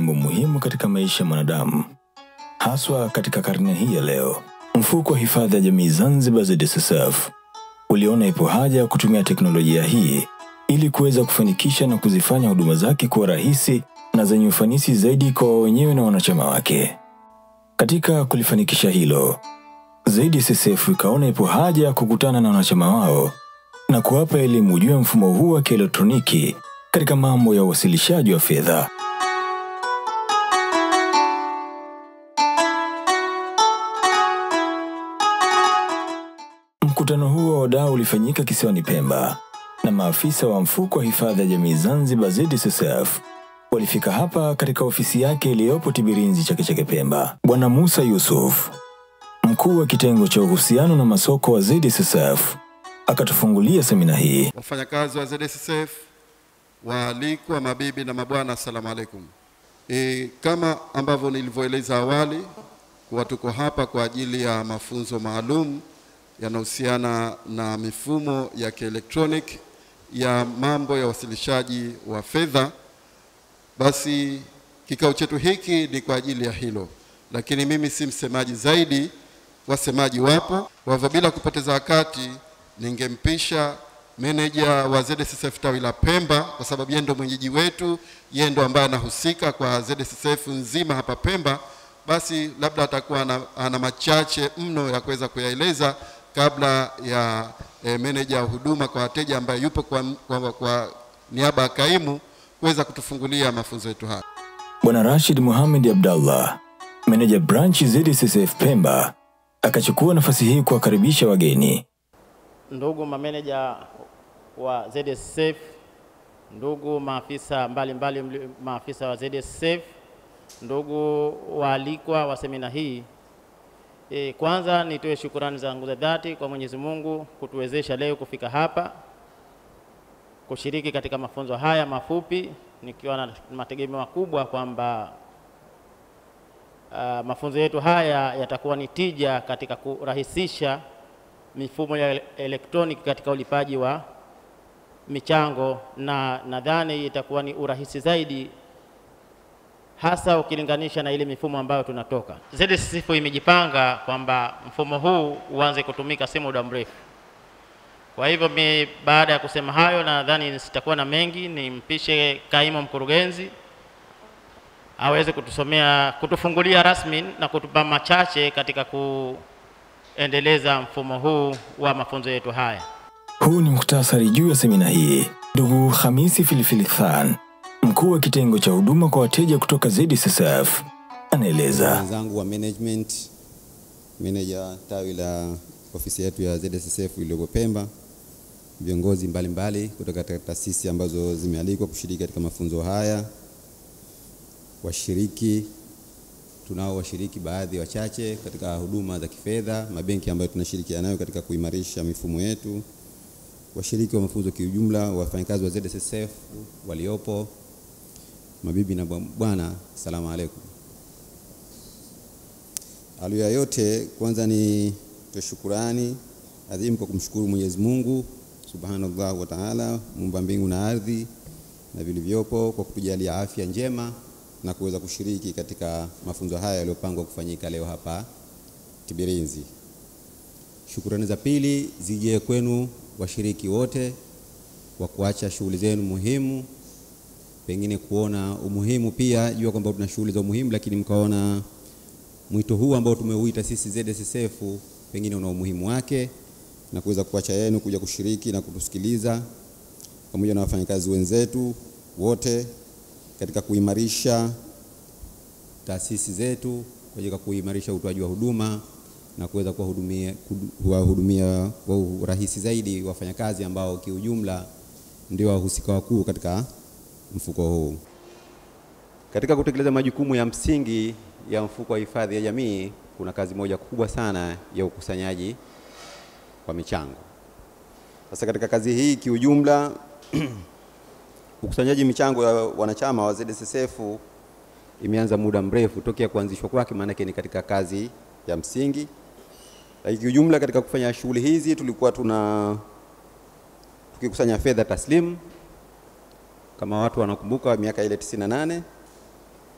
jambo muhimu katika maisha ya mwanadamu, haswa katika karne hii ya leo. Mfuko wa hifadhi ya jamii Zanzibar ZSSF uliona ipo haja ya kutumia teknolojia hii ili kuweza kufanikisha na kuzifanya huduma zake kuwa rahisi na zenye ufanisi zaidi kwa wao wenyewe na wanachama wake. Katika kulifanikisha hilo, ZSSF ikaona ipo haja ya kukutana na wanachama wao na kuwapa elimu juu ya mfumo huu wa kielektroniki katika mambo ya uwasilishaji wa fedha. Mkutano huo wa wadau ulifanyika kisiwani Pemba na maafisa wa mfuko wa hifadhi ya jamii Zanzibar ZSSF walifika hapa katika ofisi yake iliyopo Tibirinzi Chake Chake Pemba. Bwana Musa Yusuf, mkuu wa kitengo cha uhusiano na masoko wa ZSSF, akatufungulia semina hii. wafanyakazi wa ZSSF, waalikwa, mabibi na mabwana, assalamu alaikum. E, kama ambavyo nilivyoeleza awali kuwa tuko hapa kwa ajili ya mafunzo maalum yanahusiana na mifumo ya kielektronic ya mambo ya wasilishaji wa fedha, basi kikao chetu hiki ni kwa ajili ya hilo, lakini mimi si msemaji zaidi, wasemaji wapo. Kwa hivyo bila kupoteza wakati, ningempisha meneja wa ZSSF tawi la Pemba, kwa sababu yeye ndo mwenyeji wetu, yeye ndo ambaye anahusika kwa ZSSF nzima hapa Pemba. Basi labda atakuwa ana, ana machache mno ya kuweza kuyaeleza kabla ya e, meneja wa huduma kwa wateja ambaye yupo kwa, kwa, kwa niaba ya kaimu kuweza kutufungulia mafunzo yetu haya. Bwana Rashid Mohamed Abdallah, meneja branch ZSSF Pemba, akachukua nafasi hii kuwakaribisha wageni. ndugu mameneja wa ZSSF, ndugu maafisa mbalimbali mbali, maafisa wa ZSSF, ndugu waalikwa wa semina hii. E, kwanza nitoe shukurani zangu za dhati kwa Mwenyezi Mungu kutuwezesha leo kufika hapa kushiriki katika mafunzo haya mafupi nikiwa na mategemeo makubwa kwamba uh, mafunzo yetu haya yatakuwa ni tija katika kurahisisha mifumo ya elektroniki katika ulipaji wa michango, na nadhani itakuwa ni urahisi zaidi hasa ukilinganisha na ile mifumo ambayo tunatoka. ZSSF imejipanga kwamba mfumo huu uanze kutumika si muda mrefu. Kwa hivyo mi, baada ya kusema hayo, nadhani sitakuwa na mengi, nimpishe kaimu mkurugenzi aweze kutusomea, kutufungulia rasmi na kutupa machache katika kuendeleza mfumo huu wa mafunzo yetu haya. Huu ni muhtasari juu ya semina hii. Ndugu Hamisi Filifili Khan, mkuu wa kitengo cha huduma kwa wateja kutoka ZSSF, anaeleza. wenzangu wa management, meneja tawi la ofisi yetu ya ZSSF iliyoko Pemba, viongozi mbalimbali kutoka katika taasisi ambazo zimealikwa kushiriki katika mafunzo haya, washiriki tunao washiriki baadhi wachache katika huduma za kifedha, mabenki ambayo tunashirikiana nayo katika kuimarisha mifumo yetu, washiriki wa mafunzo kiujumla, wafanyakazi wa ZSSF waliopo, mabibi na bwana, asalamu alaikum. Awali ya yote, kwanza ni toe shukurani adhimu kwa kumshukuru Mwenyezi Mungu Subhanallah wa Ta'ala, muumba mbingu na ardhi na vilivyopo, kwa kutujalia afya njema na kuweza kushiriki katika mafunzo haya yaliyopangwa kufanyika leo hapa Tibirinzi. Shukurani za pili zije kwenu washiriki wote wa kuacha shughuli zenu muhimu, pengine kuona umuhimu pia, jua kwamba tuna shughuli za umuhimu, lakini mkaona mwito huu ambao tumeuita sisi ZSSF pengine una umuhimu wake na kuweza kuacha yenu kuja kushiriki na kutusikiliza pamoja na wafanyakazi wenzetu wote katika kuimarisha taasisi zetu katika kuimarisha utoaji wa huduma na kuweza kuwahudumia kuwahudumia kwa urahisi zaidi wafanyakazi ambao kiujumla ndio wahusika wakuu katika mfuko huu. Katika kutekeleza majukumu ya msingi ya mfuko wa hifadhi ya jamii, kuna kazi moja kubwa sana ya ukusanyaji wa michango. Sasa katika kazi hii kiujumla ukusanyaji michango ya wanachama wa ZSSF imeanza muda mrefu tokea kuanzishwa kwake, maanake ni katika kazi ya msingi. Lakini kiujumla katika kufanya shughuli hizi tulikuwa tuna tukikusanya fedha taslimu kama watu wanakumbuka miaka ile 98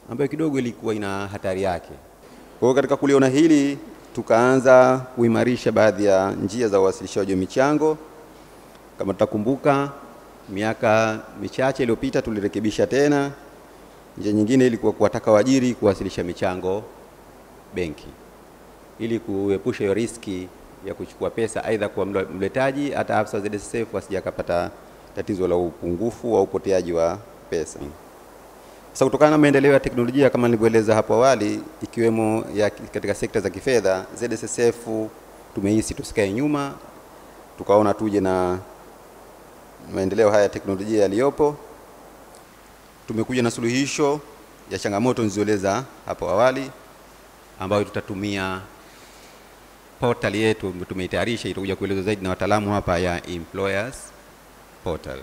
ambayo kidogo ilikuwa ina hatari yake. Kwa hiyo katika kuliona hili, tukaanza kuimarisha baadhi ya njia za uwasilishaji wa michango. Kama tutakumbuka, miaka michache iliyopita tulirekebisha tena. Njia nyingine ilikuwa kuwataka waajiri kuwasilisha michango benki ili kuepusha hiyo riski ya kuchukua pesa aidha kwa mle- mletaji hata afisa wa ZSSF wasije akapata tatizo la upungufu au upoteaji wa pesa. Sasa kutokana na maendeleo ya teknolojia kama nilivyoeleza hapo awali, ikiwemo ya katika sekta za kifedha, ZSSF tumehisi tusikae nyuma, tukaona tuje na maendeleo haya ya teknolojia yaliyopo. Tumekuja na suluhisho ya changamoto nilizoeleza hapo awali, ambayo tutatumia portal yetu tumeitayarisha, itakuja kuelezwa zaidi na wataalamu hapa ya employers portal.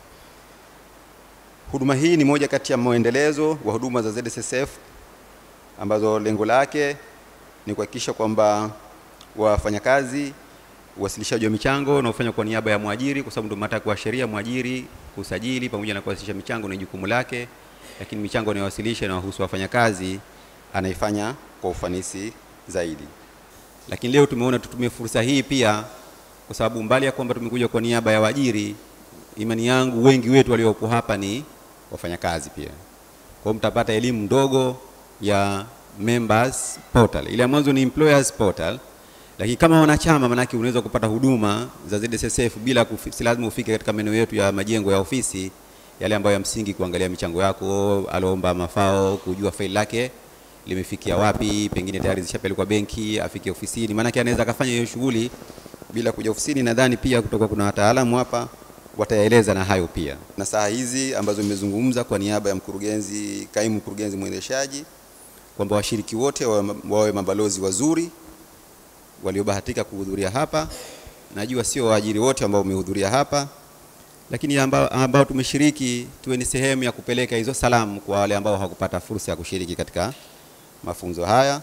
Huduma hii ni moja kati ya mwendelezo wa huduma za ZSSF ambazo lengo lake ni kuhakikisha kwamba wafanyakazi uwasilishaji wa michango unaofanywa kwa niaba ya mwajiri, kwa sababu ndio matakwa ya sheria, mwajiri kusajili pamoja na kuwasilisha michango ni jukumu lake, lakini michango anayowasilisha inawahusu wafanyakazi anaifanya kwa ufanisi zaidi. Lakini leo tumeona tutumie fursa hii pia, kwa sababu mbali ya kwamba tumekuja kwa niaba ya waajiri, imani yangu wengi wetu waliopo hapa ni wafanyakazi pia. Kwa hiyo mtapata elimu ndogo ya members portal. Ile ya mwanzo ni employers portal, lakini kama wanachama, manake unaweza kupata huduma za ZSSF bila kufi, si lazima ufike katika maeneo yetu ya majengo ya ofisi yale ambayo ya msingi, kuangalia michango yako, alomba mafao, kujua faili lake limefikia wapi, pengine tayari zishapelekwa benki, afike ofisini, maanake anaweza akafanya hiyo shughuli bila kuja ofisini. Nadhani pia kutoka kuna wataalamu hapa watayaeleza na hayo pia, na saa hizi ambazo nimezungumza kwa niaba ya mkurugenzi, kaimu mkurugenzi mwendeshaji, kwamba washiriki wote wawe wawe mabalozi wazuri waliobahatika kuhudhuria hapa. Najua sio waajiri wote ambao wamehudhuria hapa, lakini ambao, ambao tumeshiriki tuwe ni sehemu ya kupeleka hizo salamu kwa wale ambao hawakupata fursa ya kushiriki katika mafunzo haya.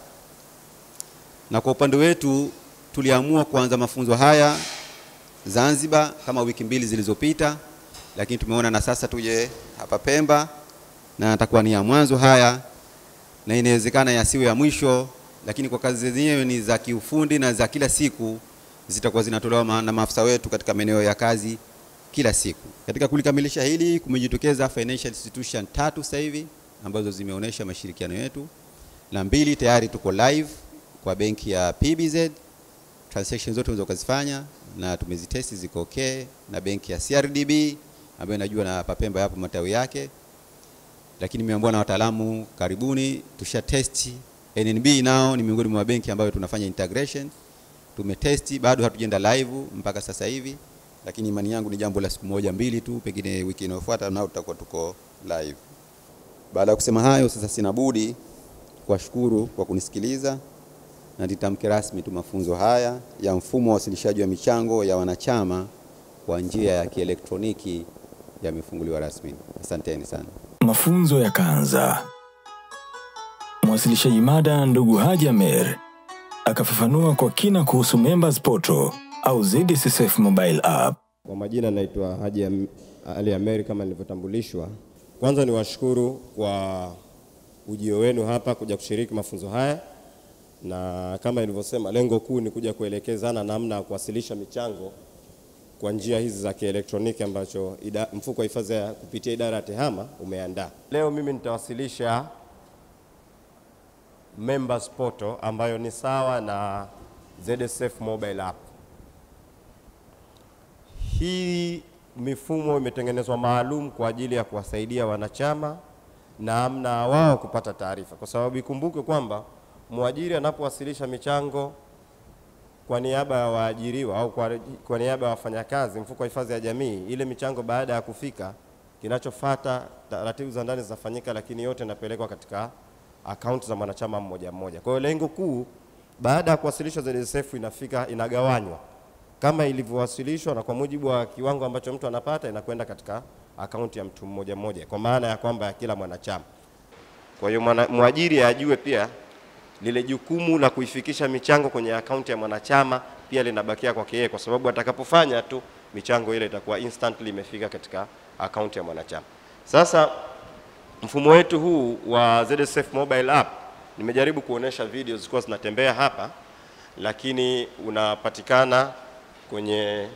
Na kwa upande wetu tuliamua kuanza mafunzo haya Zanzibar kama wiki mbili zilizopita, lakini tumeona na sasa tuje hapa Pemba, na atakuwa ni ya mwanzo haya, na inawezekana yasiwe ya mwisho, lakini kwa kazi zenyewe ni za kiufundi na za kila siku, zitakuwa zinatolewa ma- na maafisa wetu katika maeneo ya kazi kila siku. Katika kulikamilisha hili, kumejitokeza financial institution tatu sasa hivi ambazo zimeonyesha mashirikiano yetu, na mbili tayari tuko live kwa benki ya PBZ transactions zote unaweza ukazifanya na tumezitesti ziko okay, na benki ya CRDB ambayo najua na Papemba yapo matawi yake, lakini nimeambiwa na wataalamu karibuni tusha testi. NNB nao ni miongoni mwa benki ambayo tunafanya integration, tumetesti, bado hatujenda live mpaka sasa hivi, lakini imani yangu ni jambo la siku moja mbili tu, pengine wiki inayofuata nao tutakuwa tuko live. Baada ya kusema hayo, sasa sina budi kuwashukuru kwa kunisikiliza na nitamke rasmi tu mafunzo haya ya mfumo wa wasilishaji wa michango ya wanachama kwa njia ya kielektroniki yamefunguliwa rasmi. Asanteni sana. Mafunzo yakaanza. Mwasilishaji mada ndugu Haji Amer akafafanua kwa kina kuhusu Members Portal au ZSSF mobile app. Kwa majina naitwa Haji Am- Ali Ameri kama nilivyotambulishwa. Kwanza ni washukuru kwa ujio wenu hapa kuja kushiriki mafunzo haya, na kama nilivyosema, lengo kuu ni kuja kuelekezana namna ya kuwasilisha michango kwa njia hizi za kielektroniki ambacho ida, mfuko wa hifadhi ya kupitia idara ya TEHAMA umeandaa. Leo mimi nitawasilisha Members Portal ambayo ni sawa na ZSF mobile app. Hii mifumo imetengenezwa maalum kwa ajili ya kuwasaidia wanachama namna wao kupata taarifa, kwa sababu ikumbuke kwamba mwajiri anapowasilisha michango kwa niaba ya waajiriwa au kwa, kwa niaba ya wafanyakazi, mfuko wa hifadhi ya jamii, ile michango baada ya kufika, kinachofata taratibu za ndani zinafanyika, lakini yote inapelekwa katika akaunti za mwanachama mmoja mmoja. Kwa hiyo lengo kuu baada ya kuwasilishwa ZSF inafika inagawanywa kama ilivyowasilishwa na kwa mujibu wa kiwango ambacho mtu anapata inakwenda katika akaunti ya mtu mmoja mmoja, kwa maana ya kwamba ya kila mwanachama. Kwa hiyo mwana- mwajiri ajue pia lile jukumu la kuifikisha michango kwenye akaunti ya mwanachama pia linabakia kwake yeye, kwa sababu atakapofanya tu michango ile itakuwa instantly imefika katika akaunti ya mwanachama. Sasa Mfumo wetu huu wa ZSF mobile app nimejaribu kuonesha video zilikuwa zinatembea hapa, lakini unapatikana kwenye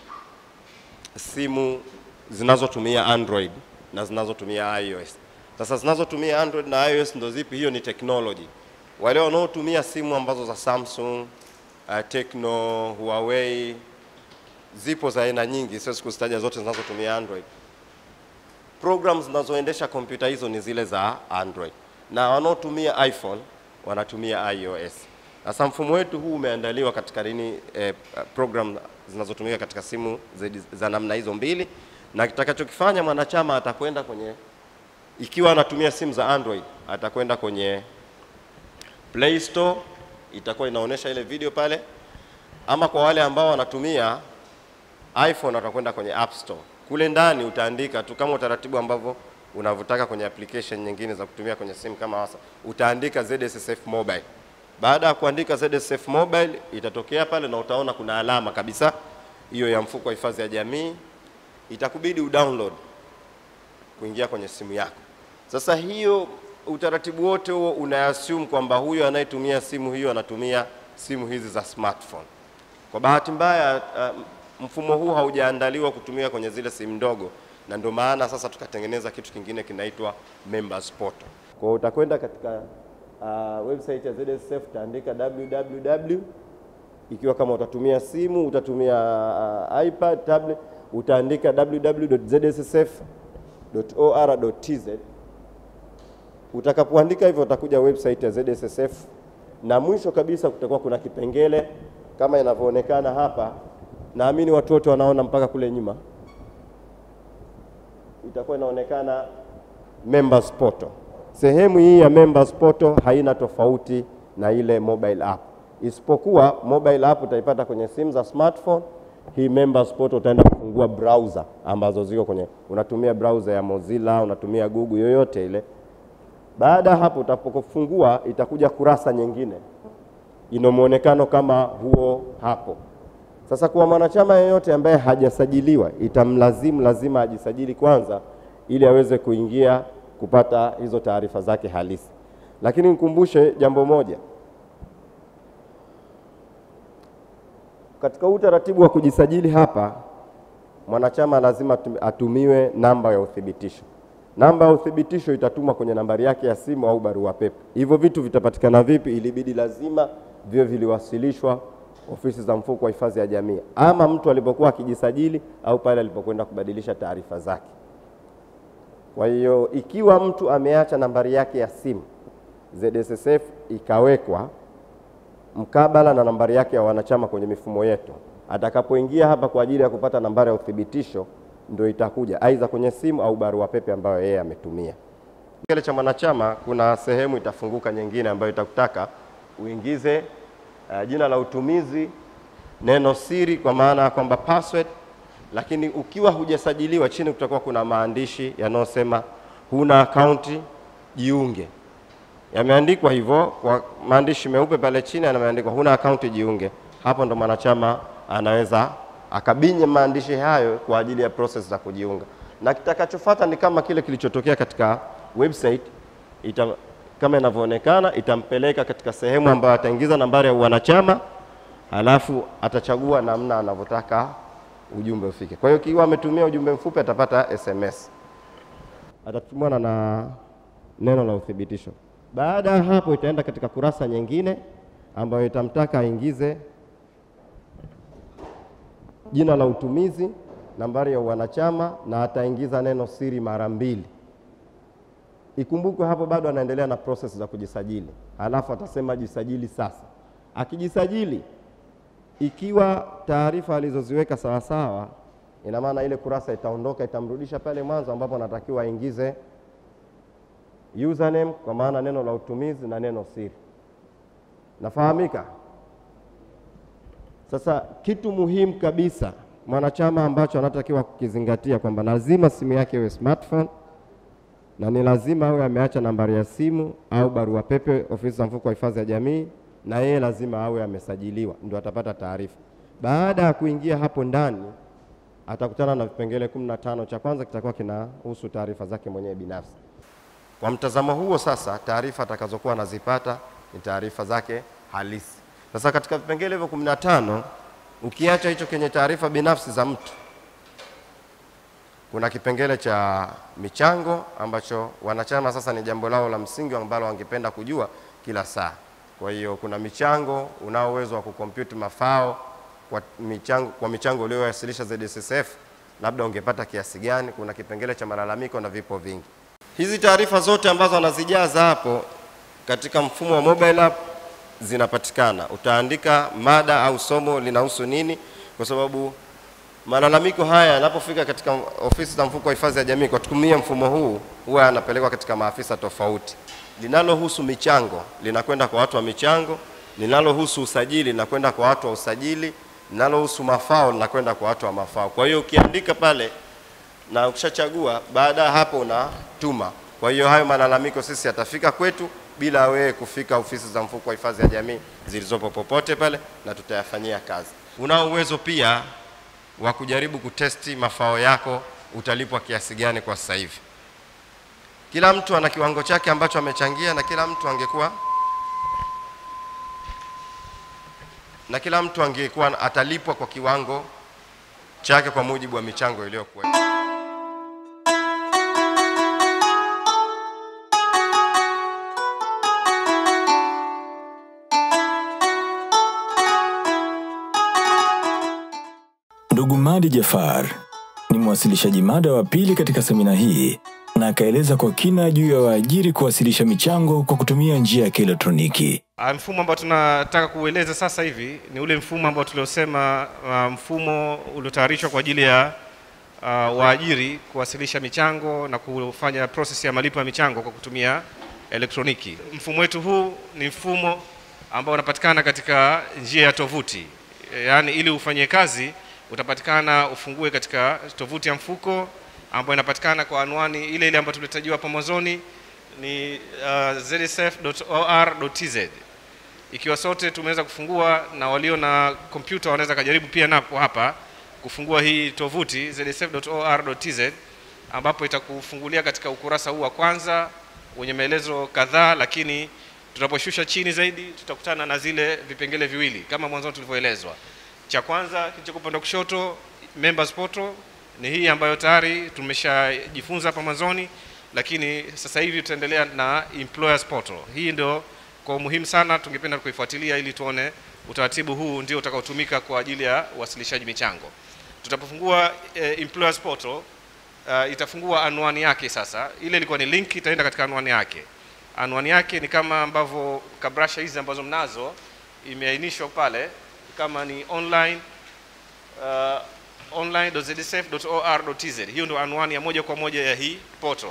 simu zinazotumia Android na zinazotumia iOS. Sasa zinazotumia Android na iOS ndo zipi? Hiyo ni technology. Wale wanaotumia simu ambazo za Samsung, uh, Tecno, Huawei, zipo za aina nyingi, siwezi kuzitaja zote zinazotumia Android. Programs zinazoendesha kompyuta hizo ni zile za Android, na wanaotumia iPhone wanatumia iOS. Sasa mfumo wetu huu umeandaliwa katika nini, eh, program zinazotumika katika simu za, za namna hizo mbili, na kitakachokifanya mwanachama atakwenda kwenye, ikiwa anatumia simu za Android atakwenda kwenye Play Store, itakuwa inaonyesha ile video pale, ama kwa wale ambao wanatumia iPhone watakwenda kwenye App Store. Kule ndani utaandika tu kama utaratibu ambavyo unavyotaka kwenye application nyingine za kutumia kwenye simu kama WhatsApp, utaandika ZSSF mobile. Baada ya kuandika ZSF mobile itatokea pale na utaona kuna alama kabisa hiyo ya mfuko wa hifadhi ya jamii, itakubidi udownload kuingia kwenye simu yako. Sasa hiyo utaratibu wote huo unaassume kwamba huyo anayetumia simu hiyo anatumia simu hizi za smartphone. Kwa bahati mbaya uh, mfumo huu haujaandaliwa kutumia kwenye zile simu ndogo, na ndio maana sasa tukatengeneza kitu kingine kinaitwa members portal. Kwa hiyo utakwenda katika uh, website ya ZSF utaandika www, ikiwa kama utatumia simu utatumia uh, iPad, tablet, utaandika www.zssf.or.tz. Utakapoandika hivyo utakuja website ya ZSSF na mwisho kabisa kutakuwa kuna kipengele kama inavyoonekana hapa. Naamini watu wote wanaona mpaka kule nyuma, itakuwa inaonekana members portal. Sehemu hii ya members portal haina tofauti na ile mobile app, isipokuwa mobile app utaipata kwenye simu za smartphone. Hii members portal utaenda kufungua browser ambazo ziko kwenye, unatumia browser ya Mozilla, unatumia Google, yoyote ile. Baada ya hapo utapofungua, itakuja kurasa nyingine ina muonekano kama huo hapo. Sasa kwa mwanachama yeyote ambaye hajasajiliwa, itamlazimu lazima ajisajili kwanza, ili aweze kuingia kupata hizo taarifa zake halisi. Lakini nikumbushe jambo moja, katika utaratibu wa kujisajili hapa, mwanachama lazima atumiwe namba ya uthibitisho. Namba ya uthibitisho itatumwa kwenye nambari yake ya simu au barua pepe. Hivyo vitu vitapatikana vipi? Ilibidi lazima viwe viliwasilishwa ofisi za mfuko wa hifadhi ya jamii, ama mtu alipokuwa akijisajili au pale alipokwenda kubadilisha taarifa zake. Kwa hiyo ikiwa mtu ameacha nambari yake ya simu ZSSF ikawekwa mkabala na nambari yake ya wanachama kwenye mifumo yetu, atakapoingia hapa kwa ajili ya kupata nambari ya uthibitisho ndio itakuja aidha kwenye simu au barua pepe ambayo yeye ametumia. Kile cha mwanachama, kuna sehemu itafunguka nyingine ambayo itakutaka uingize uh, jina la utumizi, neno siri kwa maana ya kwamba password. Lakini ukiwa hujasajiliwa, chini kutakuwa kuna maandishi yanayosema huna akaunti, jiunge. Yameandikwa hivyo kwa maandishi meupe pale chini, yameandikwa huna akaunti, jiunge. Hapo ndo mwanachama anaweza akabinye maandishi hayo kwa ajili ya process za kujiunga, na kitakachofuata ni kama kile kilichotokea katika website ita, kama inavyoonekana itampeleka katika sehemu ambayo ataingiza nambari ya wanachama, halafu atachagua namna anavyotaka ujumbe ufike. Kwa hiyo ikiwa ametumia ujumbe mfupi atapata SMS, atatumwa na, na neno la uthibitisho. Baada ya hapo itaenda katika kurasa nyingine ambayo itamtaka aingize jina la utumizi, nambari ya wanachama na ataingiza neno siri mara mbili. Ikumbukwe hapo bado anaendelea na process za kujisajili, halafu atasema jisajili sasa. Akijisajili, ikiwa taarifa alizoziweka sawasawa, ina maana ile kurasa itaondoka, itamrudisha pale mwanzo ambapo anatakiwa aingize username, kwa maana neno la utumizi na neno siri. Nafahamika? Sasa kitu muhimu kabisa mwanachama ambacho anatakiwa kukizingatia kwamba lazima simu yake iwe smartphone na ni lazima awe ameacha nambari ya simu au barua pepe ofisi za mfuko wa hifadhi ya jamii, na yeye lazima awe amesajiliwa ndio atapata taarifa. Baada ya kuingia hapo ndani, atakutana na vipengele kumi na tano. Cha kwanza kitakuwa kinahusu taarifa zake mwenyewe binafsi. Kwa mtazamo huo sasa, taarifa atakazokuwa anazipata ni taarifa zake halisi. Sasa katika vipengele hivyo 15 ukiacha hicho kwenye taarifa binafsi za mtu, kuna kipengele cha michango ambacho wanachama sasa ni jambo lao la msingi ambalo wangependa kujua kila saa. Kwa hiyo kuna michango, unao uwezo wa kukompyuti mafao kwa michango, kwa michango uliyowasilisha ZSSF, labda ungepata kiasi gani? Kuna kipengele cha malalamiko na vipo vingi. Hizi taarifa zote ambazo anazijaza hapo katika mfumo wa mobile app zinapatikana. Utaandika mada au somo linahusu nini, kwa sababu malalamiko haya yanapofika katika ofisi za mfuko wa hifadhi ya jamii kwa kutumia mfumo huu huwa yanapelekwa katika maafisa tofauti. Linalohusu michango linakwenda kwa watu wa michango, linalohusu usajili linakwenda kwa watu wa usajili, linalohusu mafao linakwenda kwa watu wa mafao. Kwa hiyo ukiandika pale na ukishachagua, baada ya hapo unatuma. Kwa hiyo hayo malalamiko sisi yatafika kwetu bila wewe kufika ofisi za mfuko wa hifadhi ya jamii zilizopo popote pale, na tutayafanyia kazi. Unao uwezo pia wa kujaribu kutesti mafao yako, utalipwa kiasi gani kwa sasa hivi. Kila mtu ana kiwango chake ambacho amechangia, na kila mtu angekuwa na kila mtu angekuwa atalipwa kwa kiwango chake kwa mujibu wa michango iliyokuwa. Ndugu Madi Jafar ni mwasilishaji mada wa pili katika semina hii na akaeleza kwa kina juu ya waajiri kuwasilisha michango kwa kutumia njia ya kielektroniki. Ah, Mfumo ambao tunataka kuueleza sasa hivi ni ule mfumo ambao tuliosema, uh, mfumo uliotayarishwa kwa ajili ya uh, waajiri kuwasilisha michango na kufanya process ya malipo ya michango kwa kutumia elektroniki. Mfumo wetu huu ni mfumo ambao unapatikana katika njia ya tovuti, yaani ili ufanye kazi utapatikana ufungue katika tovuti ya mfuko ambayo inapatikana kwa anwani ile ile ambayo tulitajiwa hapo mwanzoni ni uh, zsf.or.tz. Ikiwa sote tumeweza kufungua na walio na kompyuta wanaweza kajaribu pia napo hapa kufungua hii tovuti zsf.or.tz, ambapo itakufungulia katika ukurasa huu wa kwanza wenye maelezo kadhaa, lakini tunaposhusha chini zaidi tutakutana na zile vipengele viwili kama mwanzoni tulivyoelezwa. Cha kwanza kilichoko upande wa kushoto, members portal, ni hii ambayo tayari tumeshajifunza hapa mwanzoni, lakini sasa hivi tutaendelea na employers portal. Hii ndio kwa umuhimu sana, tungependa kuifuatilia ili tuone utaratibu huu ndio utakaotumika kwa ajili ya uwasilishaji michango. Tutapofungua eh, employers portal uh, itafungua anwani yake sasa. Ile ilikuwa ni link, itaenda katika anwani yake. Anwani yake ni kama ambavyo kabrasha hizi ambazo mnazo imeainishwa pale kama ni online uh, online.zsf.or.tz. Hiyo ndio anwani ya moja kwa moja ya hii portal.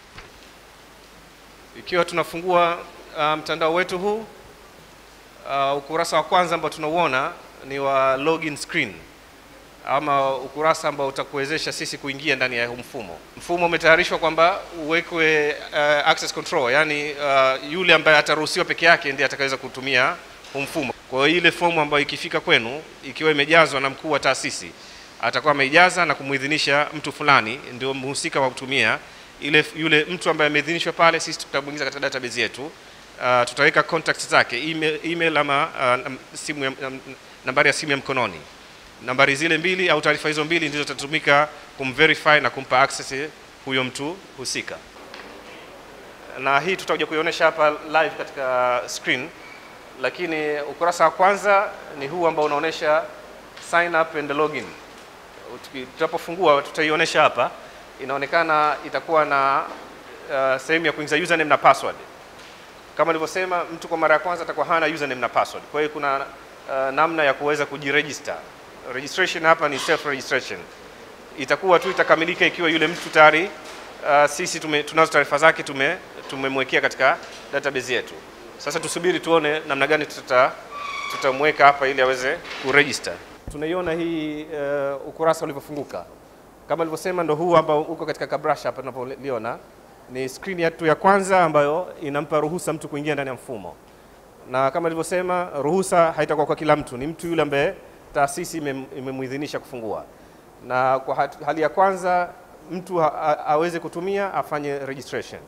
Ikiwa tunafungua uh, mtandao wetu huu uh, ukurasa wa kwanza ambao tunauona ni wa login screen ama ukurasa ambao utakuwezesha sisi kuingia ndani ya huu mfumo. Mfumo umetayarishwa kwamba uwekwe uh, access control, yani uh, yule ambaye ataruhusiwa peke yake ndiye atakaweza kutumia huu mfumo. Kwa hiyo ile fomu ambayo ikifika kwenu ikiwa imejazwa na mkuu wa taasisi atakuwa ameijaza na kumuidhinisha mtu fulani ndio mhusika wa kutumia ile, yule mtu ambaye ameidhinishwa pale, sisi tutamuingiza katika database yetu. Uh, tutaweka contacts zake email, email ama uh, simu ya, um, nambari ya simu ya mkononi. Nambari zile mbili au taarifa hizo mbili ndizo zitatumika kumverify na kumpa access huyo mtu husika, na hii tutakuja kuionyesha hapa live katika screen, lakini ukurasa wa kwanza ni huu ambao unaonyesha sign up and login. Tuki- Tutapofungua tutaionyesha hapa, inaonekana itakuwa na uh, sehemu ya kuingiza username na password. Kama nilivyosema, mtu kwa mara ya kwanza atakuwa hana username na password. Kwa hiyo kuna uh, namna ya kuweza kujiregister. Registration hapa ni self registration. Itakuwa tu itakamilika ikiwa yule mtu tayari uh, sisi tume, tunazo taarifa zake tume tumemwekea katika database yetu. Sasa tusubiri tuone namna gani tuta tutamweka hapa ili aweze kuregister. Tunaiona hii uh, ukurasa ulivyofunguka. Kama nilivyosema, ndo huu ambao uko katika kabrasha hapa tunapoliona ni screen yetu ya kwanza ambayo inampa ruhusa mtu kuingia ndani ya mfumo, na kama nilivyosema, ruhusa haitakuwa kwa kila mtu, ni mtu yule ambaye taasisi imem- imemuidhinisha kufungua. Na kwa hat- hali ya kwanza mtu ha- a- aweze kutumia afanye registration.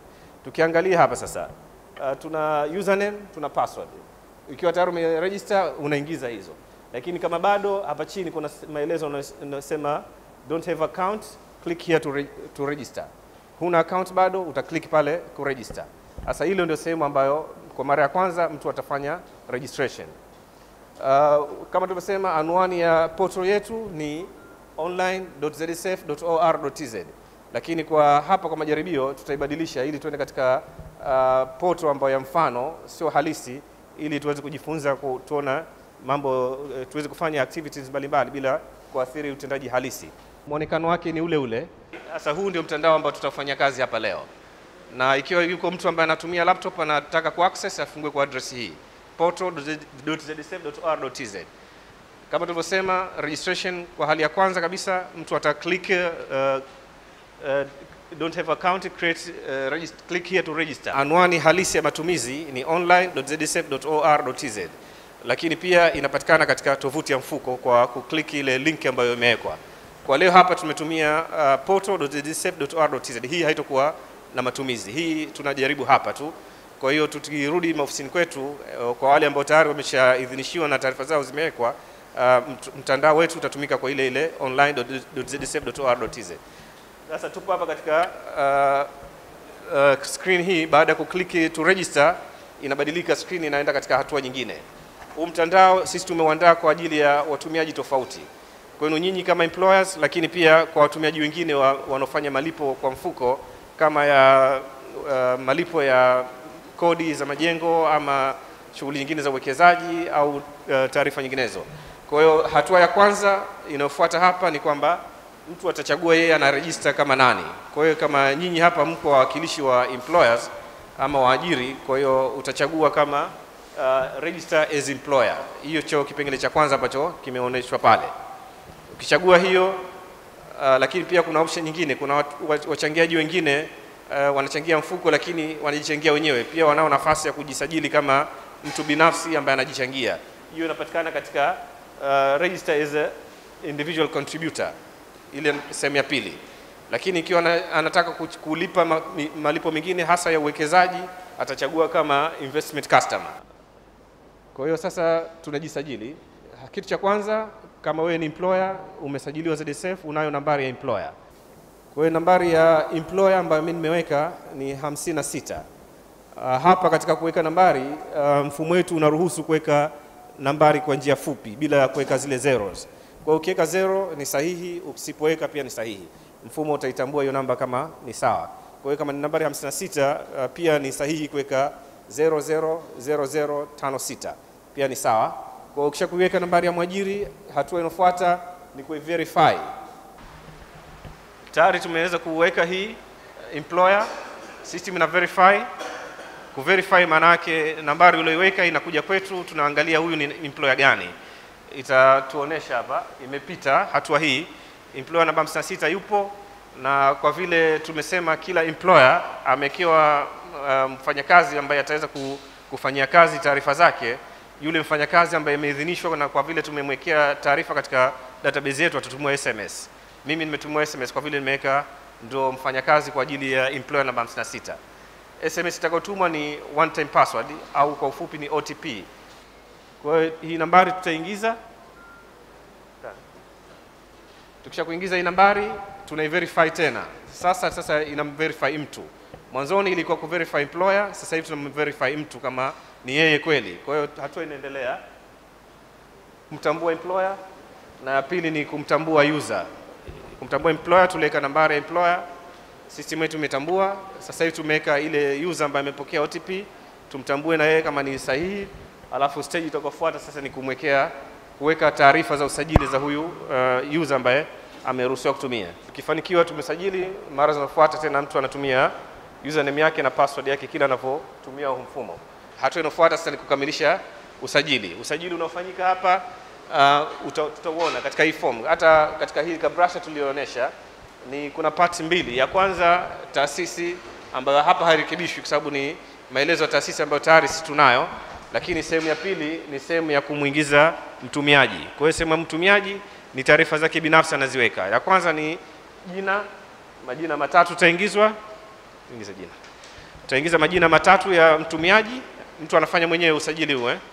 Tukiangalia hapa sasa, uh, tuna username, tuna password. Ikiwa tayari umeregister unaingiza hizo, lakini kama bado, hapa chini kuna s- maelezo unasema don't have account, click here to, re to register. Huna account bado, utaklik pale ku register. Sasa hilo ndio sehemu ambayo kwa mara ya kwanza mtu atafanya registration. Uh, kama tulivyosema, anwani ya portal yetu ni online.zsf.or.tz, lakini kwa hapa kwa majaribio tutaibadilisha ili tuende katika uh, portal ambayo ya mfano sio halisi, ili tuweze kujifunza ku- tuona mambo eh, tuweze kufanya activities mbalimbali bila kuathiri utendaji halisi. Mwonekano wake ni ule ule. Sasa huu ndio mtandao ambao tutafanya kazi hapa leo na ikiwa yuko mtu ambaye anatumia laptop anataka kuaccess afungue kwa address hii portal.zsf.or.tz. Kama tulivyosema, registration kwa hali ya kwanza kabisa mtu ata click uh, uh, don't have account create uh, regist- click here to register. Anwani halisi ya matumizi ni online.zsf.or.tz, lakini pia inapatikana katika tovuti ya mfuko kwa kuklik ile link ambayo imewekwa. Kwa leo hapa tumetumia uh, portal.zsf.or.tz. Hii haitokuwa na matumizi, hii tunajaribu hapa tu. Kwa hiyo tukirudi maofisini kwetu, eh, kwa wale ambao tayari wameshaidhinishiwa na taarifa zao zimewekwa, uh, mt- mtandao wetu utatumika kwa ile ile online.zsf.or.tz. Sasa tupo hapa katika uh, uh, screen hii. Baada ya kukliki to register, inabadilika screen, inaenda katika hatua nyingine. Huu mtandao sisi tumeuandaa kwa ajili ya watumiaji tofauti kwenu nyinyi kama employers, lakini pia kwa watumiaji wengine wa, wanaofanya malipo kwa mfuko kama ya uh, malipo ya kodi za majengo ama shughuli nyingine za uwekezaji au uh, taarifa nyinginezo. Kwa hiyo hatua ya kwanza inayofuata hapa ni kwamba mtu atachagua yeye anarejista kama nani. Kwa hiyo kama nyinyi hapa mko wawakilishi wa employers ama waajiri, kwa hiyo utachagua kama uh, register as employer. Hiyo cho kipengele cha kwanza ambacho kimeonyeshwa pale. Ukichagua hiyo uh, lakini pia kuna option nyingine, kuna watu- wa- wachangiaji wengine uh, wanachangia mfuko lakini wanajichangia wenyewe, pia wanao nafasi ya kujisajili kama mtu binafsi ambaye anajichangia. Hiyo inapatikana katika uh, register as a individual contributor, ile sehemu ya pili. Lakini ikiwa ana- anataka kuch- kulipa ma, mi- malipo mengine hasa ya uwekezaji, atachagua kama investment customer. Kwa hiyo sasa tunajisajili. Kitu cha kwanza, kama wewe ni employer umesajiliwa ZSF, unayo nambari ya employer. Kwa hiyo nambari ya employer ambayo mimi nimeweka ni 56. Uh, hapa katika kuweka nambari uh, mfumo wetu unaruhusu kuweka nambari kwa njia fupi bila ya kuweka zile zeros. Kwa hiyo ukiweka zero ni sahihi, usipoweka pia ni sahihi. Mfumo utaitambua hiyo namba kama ni sawa. Kwa hiyo kama ni nambari 56 uh, pia ni sahihi kuweka 000056 pia ni sawa. Kwa hiyo ukisha kuiweka nambari ya mwajiri, hatua inayofuata ni kuiverify. Tayari tumeweza kuweka hii uh, employer system ina verify kuverify maana yake nambari ulioiweka inakuja kwetu, tunaangalia huyu ni employer gani. Itatuonesha hapa imepita hatua hii, employer namba 56 yupo, na kwa vile tumesema kila employer amekiwa uh, mfanyakazi ambaye ataweza ku- kufanyia kazi taarifa zake, yule mfanyakazi ambaye imeidhinishwa, na kwa vile tumemwekea taarifa katika database yetu atatumwa SMS. Mimi nimetumwa SMS kwa vile nimeweka ndo mfanyakazi kwa ajili ya employer namba 56. SMS itakayotumwa ni one time password au kwa ufupi ni OTP. Kwa hiyo hii nambari tutaingiza. Tukisha kuingiza hii nambari tunaiverify tena. Sasa sasa inamverify mtu. Mwanzoni ilikuwa kuverify employer, sasa hivi tunamverify mtu kama ni yeye kweli. Kwa hiyo hatua inaendelea kumtambua employer na ya pili ni kumtambua user. Kumtambua employer tuliweka nambari ya employer system yetu imetambua. Sasa hivi tumeweka ile user ambaye amepokea OTP, tumtambue na yeye kama ni sahihi, alafu stage itakayofuata sasa ni kumwekea kuweka taarifa za usajili za huyu uh, user ambaye ameruhusiwa kutumia. Tukifanikiwa tumesajili, mara zinazofuata tena mtu anatumia username yake na password yake kila anapotumia huu mfumo. Hatua inayofuata sasa ni kukamilisha usajili. Usajili unaofanyika hapa uh, uta- tutauona katika hii form, hata katika hii kabrasha tuliyoonyesha ni kuna parts mbili. Ya kwanza taasisi ambayo hapa hairekebishwi kwa sababu ni maelezo ya taasisi ambayo tayari sisi tunayo, lakini sehemu ya pili ni sehemu ya kumwingiza mtumiaji. Kwa hiyo sehemu ya mtumiaji ni taarifa zake binafsi anaziweka. Ya kwanza ni jina, majina matatu taingizwa, ingiza jina. Tutaingiza majina matatu ya mtumiaji, mtu anafanya mwenyewe usajili huu eh.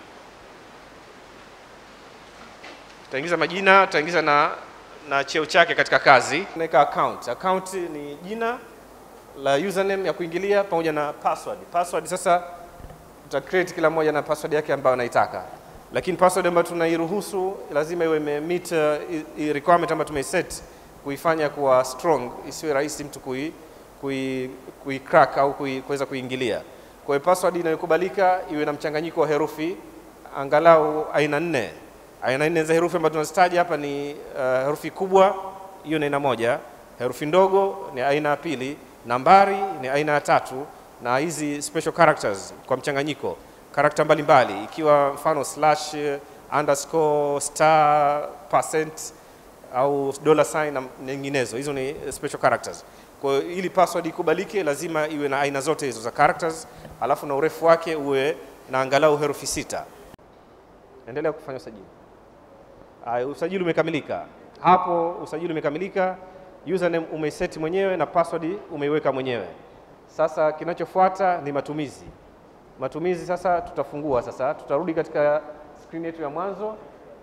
Tutaingiza majina, tutaingiza na na cheo chake katika kazi. Tunaweka account. Account ni jina la username ya kuingilia pamoja na password. Password sasa tuta create kila mmoja na password yake ambayo anaitaka, lakini password ambayo tunairuhusu lazima iwe imemeet uh, i- i- requirement ambayo tumeiset kuifanya kuwa strong, isiwe rahisi mtu kui, kui, kui crack au kui, kuweza kuingilia. Kwa hiyo password inayokubalika iwe na mchanganyiko wa herufi angalau aina nne. Aina nne za herufi ambazo tunazitaja hapa ni uh, herufi kubwa, hiyo ni aina moja, herufi ndogo ni aina ya pili, nambari ni aina ya tatu, na hizi special characters kwa mchanganyiko, karakta mbalimbali, ikiwa mfano slash, underscore, star, percent au dollar sign na nyinginezo. Hizo ni special characters. Kwa hiyo ili password ikubalike, lazima iwe na aina zote hizo za characters, alafu na urefu wake uwe na angalau herufi sita. Endelea kufanya usajili. Aya, usajili umekamilika. Hapo usajili umekamilika, username umeiseti mwenyewe na password umeiweka mwenyewe. Sasa kinachofuata ni matumizi. Matumizi sasa tutafungua sasa, tutarudi katika screen yetu ya mwanzo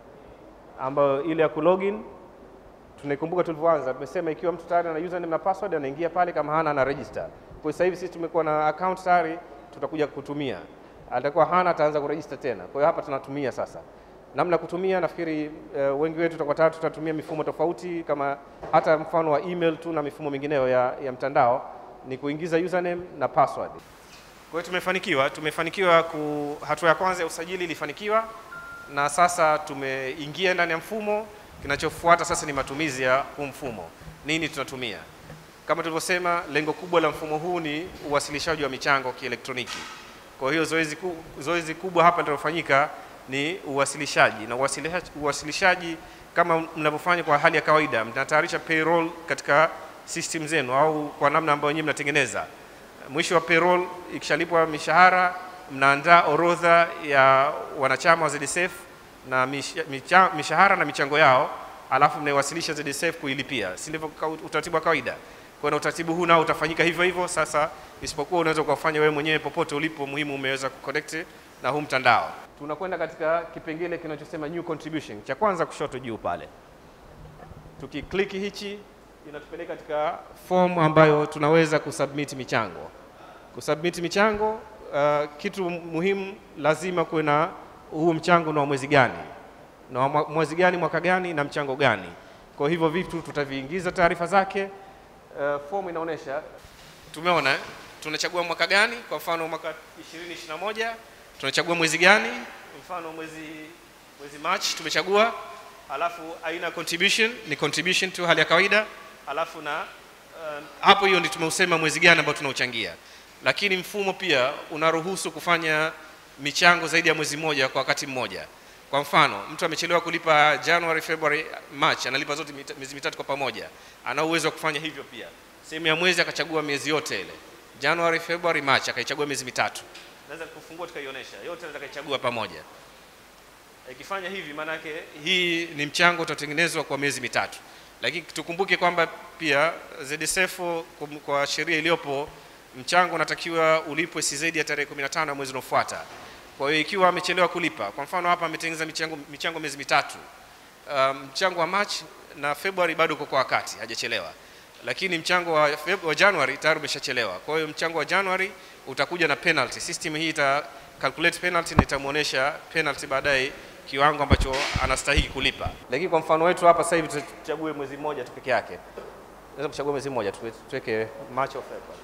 ambayo ile ya kulogin. Tunaikumbuka tulivyoanza, tumesema ikiwa mtu tayari ana username na password anaingia pale, kama hana ana register. Kwa sasa hivi sisi tumekuwa na account tayari, tutakuja kutumia. Atakuwa hana ataanza kuregister tena. Kwa hiyo hapa tunatumia sasa. Namna ya kutumia nafikiri uh, wengi wetu tutakuwa tayari tutatumia mifumo tofauti kama hata mfano wa email tu na mifumo mingineyo ya, ya mtandao ni kuingiza username na password. Kwa hiyo tumefanikiwa, tumefanikiwa ku, hatua ya kwanza ya usajili ilifanikiwa, na sasa tumeingia ndani ya mfumo. Kinachofuata sasa ni matumizi ya huu mfumo. Nini tunatumia? Kama tulivyosema, lengo kubwa la mfumo huu ni uwasilishaji wa michango kielektroniki. Kwa hiyo zoezi, ku, zoezi kubwa hapa linalofanyika ni uwasilishaji, na uwasilishaji, uwasilishaji kama mnavyofanya kwa hali ya kawaida, mnatayarisha payroll katika system zenu au kwa namna ambayo nyinyi mnatengeneza mwisho wa payroll ikishalipwa mishahara, mnaandaa orodha ya wanachama wa ZSF na misha- micha- mishahara na michango yao, alafu mnaiwasilisha ZSF kuilipia, si ndivyo ka- utaratibu wa kawaida? Kwa na utaratibu huu nao utafanyika hivyo hivyo. Sasa isipokuwa unaweza ukafanya wewe mwenyewe popote ulipo, muhimu umeweza kuconnect na huu mtandao. Tunakwenda katika kipengele kinachosema new contribution, cha kwanza kushoto juu pale tukikliki hichi inatupeleka katika form ambayo tunaweza kusubmit michango. Kusubmit michango, uh, kitu muhimu lazima kuwe na huu mchango na wa mwezi gani na wa mwa- mwezi gani, mwaka gani na mchango gani. Kwa hivyo vitu tutaviingiza taarifa zake. Uh, form inaonyesha tumeona eh, tunachagua mwaka gani, kwa mfano mwaka 2021 tunachagua mwezi gani, mfano mwezi mwezi March tumechagua, alafu aina ya contribution ni contribution tu hali ya kawaida, alafu na uh, hapo hiyo ndio tumeusema mwezi gani ambao tunauchangia, lakini mfumo pia unaruhusu kufanya michango zaidi ya mwezi mmoja kwa wakati mmoja. Kwa mfano, mtu amechelewa kulipa January, February, March, analipa zote mita- miezi mitatu kwa pamoja, ana uwezo wa kufanya hivyo pia. Sehemu ya mwezi akachagua miezi yote ile, January, February, March, akaichagua miezi mitatu. Naweza kufungua tukaionyesha yote, naweza kaichagua pamoja. Ikifanya hivi, maana yake hii ni mchango utatengenezwa kwa miezi mitatu, lakini tukumbuke kwamba pia ZSF kwa- kwa sheria iliyopo mchango unatakiwa ulipwe si zaidi ya tarehe 15 ya mwezi unaofuata. Kwa hiyo ikiwa amechelewa kulipa, kwa mfano hapa ametengeneza michango, michango miezi mitatu, uh, mchango wa March na February bado uko kwa wakati, hajachelewa, lakini mchango wa, Feb- wa January tayari umeshachelewa. Kwa hiyo mchango wa January utakuja na penalty. System hii ita calculate penalty na itamuonesha penalty baadaye kiwango ambacho anastahili kulipa. Lakini kwa mfano wetu hapa sasa hivi tuchague mwezi mmoja tu peke yake. Naweza kuchagua mwezi mmoja tu, tuweke March au February.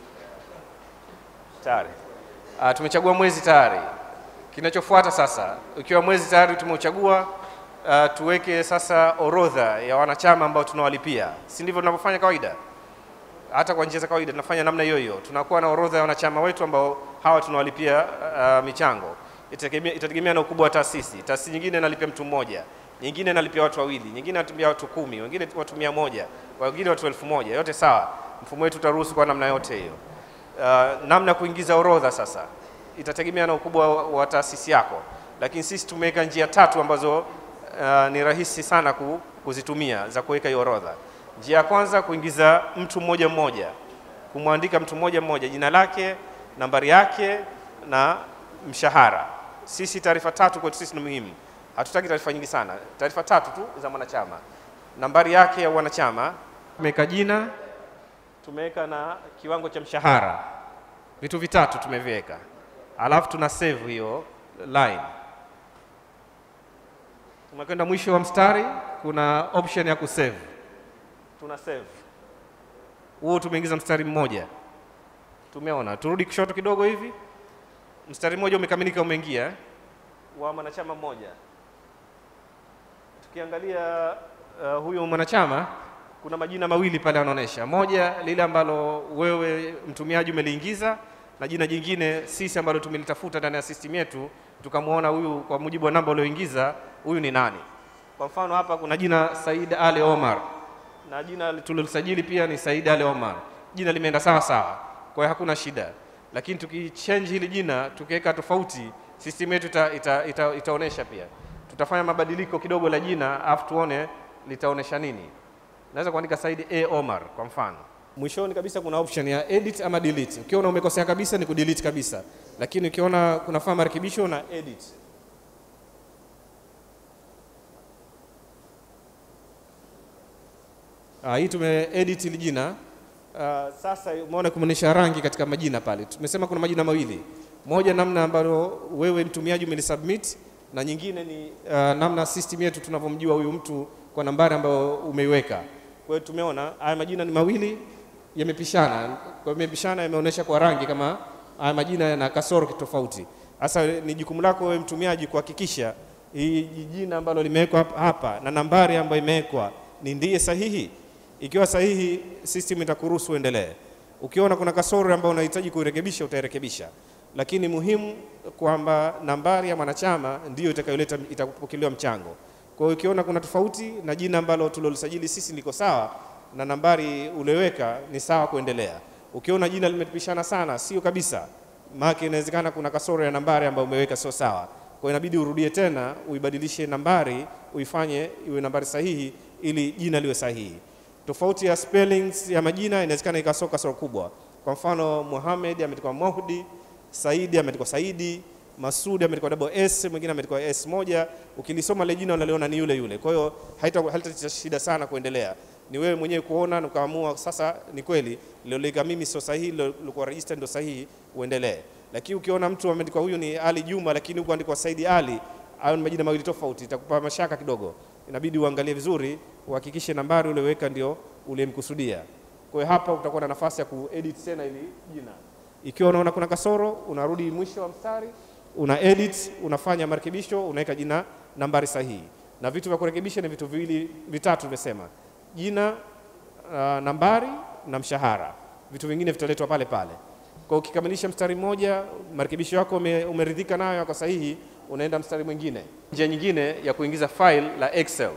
Tayari. Uh, tumechagua mwezi tayari. Kinachofuata sasa, ikiwa mwezi tayari tumeuchagua, uh, tuweke sasa orodha ya wanachama ambao tunawalipia, si ndivyo tunavyofanya kawaida? Hata kwa njia za kawaida tunafanya namna hiyo hiyo, tunakuwa na orodha ya wanachama wetu ambao hawa tunawalipia uh, michango. Itategemea, itategemea na ukubwa wa taasisi. Taasisi nyingine inalipia mtu mmoja, nyingine inalipia watu wawili, nyingine inalipia watu kumi, wengine watu mia moja, wengine watu elfu moja. Yote sawa, mfumo wetu utaruhusu kwa namna yote hiyo. Uh, namna ya kuingiza orodha sasa itategemea na ukubwa wa, wa taasisi yako, lakini sisi tumeweka njia tatu ambazo uh, ni rahisi sana ku, kuzitumia za kuweka hiyo orodha. Njia ya kwanza kuingiza mtu mmoja mmoja, kumwandika mtu mmoja mmoja, jina lake, nambari yake na mshahara. Sisi taarifa tatu kwetu sisi ni muhimu, hatutaki taarifa nyingi sana, taarifa tatu tu za mwanachama, nambari yake ya wanachama, tumeweka jina, tumeweka na kiwango cha mshahara, vitu vitatu tumeviweka, alafu tuna save hiyo line. Tumekwenda mwisho wa mstari, kuna option ya kusave, tuna save huo, tumeingiza mstari mmoja, tumeona. Turudi kushoto kidogo hivi, mstari mmoja umekamilika, umeingia wa mwanachama mmoja. Tukiangalia uh, huyo mwanachama kuna majina mawili pale yanaonyesha, moja lile ambalo wewe mtumiaji umeliingiza na jina jingine sisi ambalo tumelitafuta ndani ya system yetu, tukamwona huyu kwa mujibu wa namba ulioingiza, huyu ni nani. Kwa mfano hapa kuna jina Said Ali Omar na jina tulilisajili pia ni Said Ali Omar, jina limeenda sawa sawa, kwa hiyo hakuna shida. Lakini tukichange hili jina tukiweka tofauti, system yetu ita, ita, ita, itaonesha pia. Tutafanya mabadiliko kidogo la jina, afu tuone litaonesha nini. Naweza kuandika Said A Omar kwa mfano. Mwishoni kabisa kuna option ya edit ama delete. Ukiona umekosea kabisa ni kudelete kabisa, lakini ukiona kunafaa marekebisho na edit. Ah, hii tume edit hili jina. Ah, sasa umeona kumeonyesha rangi katika majina pale. Tumesema kuna majina mawili, moja namna ambalo wewe mtumiaji umelisubmit na nyingine ni uh, namna system yetu tunavyomjua huyu mtu kwa nambari ambayo umeiweka. Kwa hiyo tumeona haya majina ni mawili yamepishana, kwa hiyo yamepishana, yameonyesha kwa rangi kama haya majina yana kasoro tofauti. Sasa ni jukumu lako wewe mtumiaji kuhakikisha hii jina ambalo limewekwa hapa- hapa na nambari ambayo imewekwa ni ndiye sahihi. Ikiwa sahihi, system itakuruhusu uendelee. Ukiona kuna kasoro ambayo unahitaji kuirekebisha, utairekebisha, lakini muhimu kwamba nambari ya mwanachama ndiyo itakayoleta itakupokelewa mchango. Kwa hiyo ukiona kuna tofauti na jina ambalo tulilolisajili sisi liko sawa na nambari ulioweka ni sawa, kuendelea. Ukiona jina limepishana sana, sio kabisa, maana inawezekana kuna kasoro ya nambari ambayo umeweka sio sawa. Kwa hiyo inabidi urudie tena, uibadilishe nambari, uifanye iwe nambari sahihi ili jina liwe sahihi. Tofauti ya spellings ya majina inawezekana ikasoka kasoro kubwa. Kwa mfano Muhammad ameandikwa Mohdi, Saidi ameandikwa Saidi, Masudi ameandikwa double S, mwingine ameandikwa S moja. Ukilisoma ile jina unaliona ni yule yule. Kwa hiyo haita haita shida sana kuendelea. Ni wewe mwenyewe kuona na ukaamua sasa ni kweli liloleka mimi sio sahihi, lilikuwa register ndio sahihi, uendelee. Lakini ukiona mtu ameandikwa huyu ni Ali Juma, lakini huko andikwa Saidi Ali, hayo ni majina mawili tofauti, itakupa mashaka kidogo. Inabidi uangalie vizuri, uhakikishe nambari ulioweka ndio uliyemkusudia. Kwa hiyo hapa utakuwa na nafasi ya kuedit tena ili jina. Ikiwa unaona kuna kasoro, unarudi mwisho wa mstari, una edit, unafanya marekebisho, unaweka jina nambari sahihi. Na vitu vya kurekebisha ni vitu viwili vitatu tumesema. Jina, uh, nambari na mshahara. Vitu vingine vitaletwa pale pale. Kwa ukikamilisha mstari mmoja, marekebisho yako ume, umeridhika nayo yako sahihi, unaenda mstari mwingine. Njia nyingine ya kuingiza file la Excel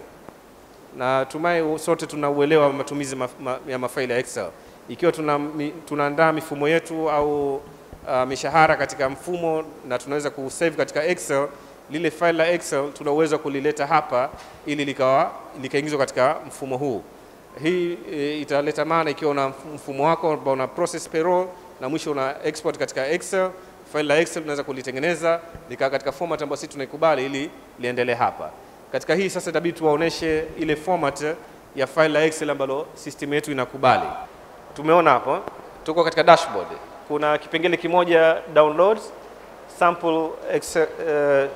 na tumai sote tunauelewa wa matumizi ma, ma, ya mafaili ya Excel. Ikiwa tuna, mi, tunaandaa mifumo yetu au uh, mishahara katika mfumo na tunaweza kusave katika Excel, lile file la Excel tuna uwezo wa kulileta hapa ili likawa likaingizwa katika mfumo huu. Hii e, italeta maana ikiwa una mfumo wako ambao una process payroll na mwisho una export katika Excel, file la Excel tunaweza kulitengeneza likaa katika format ambayo sisi tunaikubali ili liendelee hapa. Katika hii sasa itabidi tuwaoneshe ile format ya file la Excel ambalo system yetu inakubali. Tumeona hapo, tuko katika dashboard. Kuna kipengele kimoja downloads sample Excel, uh,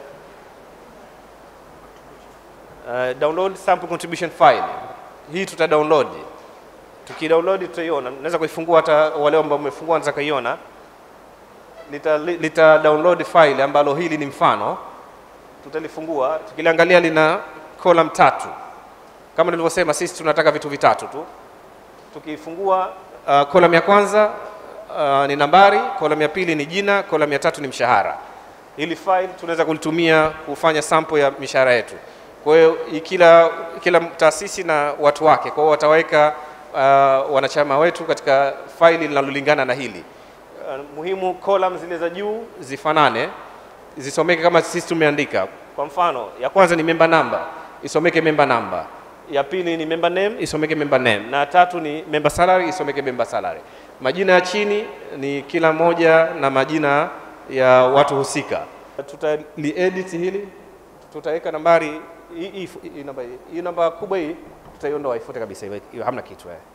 uh, download sample contribution file. Hii tuta download. Tukidownload tutaiona. Naweza kuifungua hata wale ambao wamefungua wanaweza kuiona. Lita, lita download file ambalo hili ni mfano tutalifungua tukiliangalia lina column tatu kama nilivyosema sisi tunataka vitu vitatu tu tukifungua uh, column ya kwanza uh, ni nambari column ya pili ni jina column ya tatu ni mshahara hili file tunaweza kulitumia kufanya sample ya mishahara yetu kwa hiyo kila kila taasisi na watu wake kwa hiyo wataweka uh, wanachama wetu katika faili linalolingana na hili uh, muhimu column zile za juu zifanane zisomeke kama sisi tumeandika. Kwa mfano, ya kwanza ni member number, isomeke member number. Ya pili ni member name, isomeke member name. Na tatu ni member salary, isomeke member salary. Majina ya chini ni kila moja na majina ya watu husika. Tutaliedit hili, tutaweka nambari hii, hii, hii, namba, hii namba kubwa hii tutaiondoa, ifute kabisa, iwe- iwe hamna kitu eh.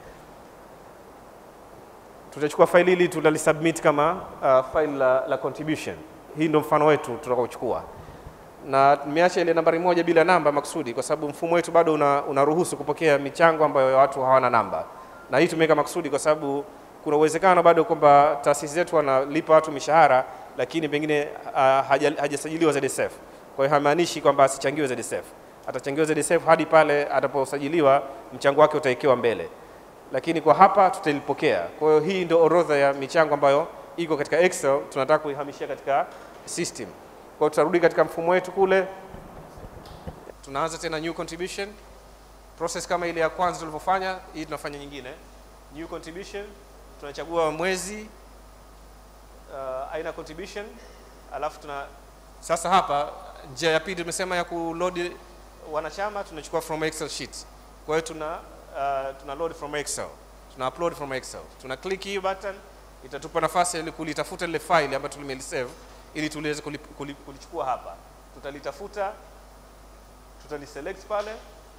Tutachukua faili hili tutalisubmit kama uh, faili la, la contribution. Hii ndio mfano wetu tutakaochukua na nimeacha ile nambari moja bila namba makusudi, kwa sababu mfumo wetu bado una, unaruhusu kupokea michango ambayo watu hawana namba, na hii tumeweka makusudi kwa sababu kuna uwezekano bado kwamba taasisi zetu wanalipa watu mishahara, lakini pengine uh, haja- hajasajiliwa ZSF. Kwa hiyo haimaanishi kwamba asichangiwe ZSF, atachangiwa ZSF hadi pale ataposajiliwa, mchango wake utawekewa mbele, lakini kwa hapa tutalipokea. Kwa hiyo hii ndio orodha ya michango ambayo iko katika Excel, tunataka kuihamishia katika system. Kwa hiyo tutarudi katika mfumo wetu kule, tunaanza tena new contribution process kama ile ya kwanza tulivyofanya. Hii tunafanya nyingine, new contribution, tunachagua mwezi, uh, aina contribution, alafu tuna sasa hapa njia ya pili tumesema ya kuload wanachama, tunachukua from excel sheet. Kwa hiyo tuna uh, tuna load from excel, tuna upload from excel, tuna click hii button, itatupa nafasi ya kulitafuta lile file ambayo tumelisave ili tuliweze kuli- kuli- kulichukua hapa. Tutalitafuta, tutaliselect pale,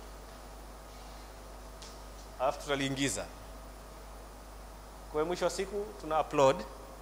alafu tutaliingiza. Kwa hiyo mwisho wa siku tuna upload,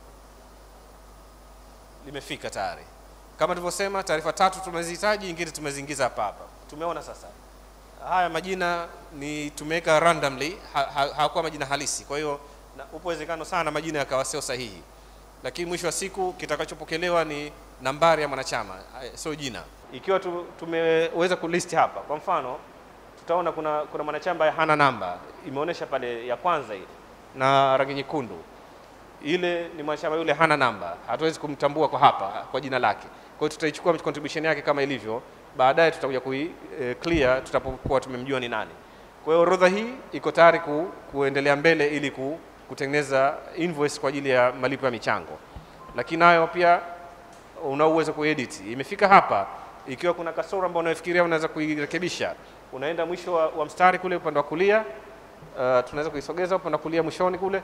limefika tayari. Kama tulivyosema, taarifa tatu tumezihitaji, nyingine tumeziingiza hapa hapa. Tumeona sasa haya majina ni tumeweka randomly, ha- ha- hawakuwa majina halisi. Kwa hiyo na- upo uwezekano sana majina yakawa sio sahihi, lakini mwisho wa siku kitakachopokelewa ni nambari ya mwanachama, eh, sio jina. Ikiwa tu, tumeweza kulist hapa, kwa mfano tutaona kuna, kuna mwanachama ambaye hana namba, imeonyesha pale ya kwanza ile na rangi nyekundu ile ni mwanachama yule hana namba, hatuwezi kumtambua kwa hapa kwa jina lake. Kwa hiyo tutaichukua contribution yake kama ilivyo, baadaye tutakuja kui eh, clear tutapokuwa tumemjua ni nani. Kwa hiyo orodha hii iko tayari ku, kuendelea mbele ili ku, kutengeneza invoice kwa ajili ya malipo ya michango, lakini nayo pia una uwezo kuedit. Imefika hapa, ikiwa kuna kasoro ambayo unafikiria unaweza kuirekebisha, unaenda mwisho wa, wa mstari kule upande wa kulia. Uh, tunaweza kuisogeza upande wa kulia mwishoni kule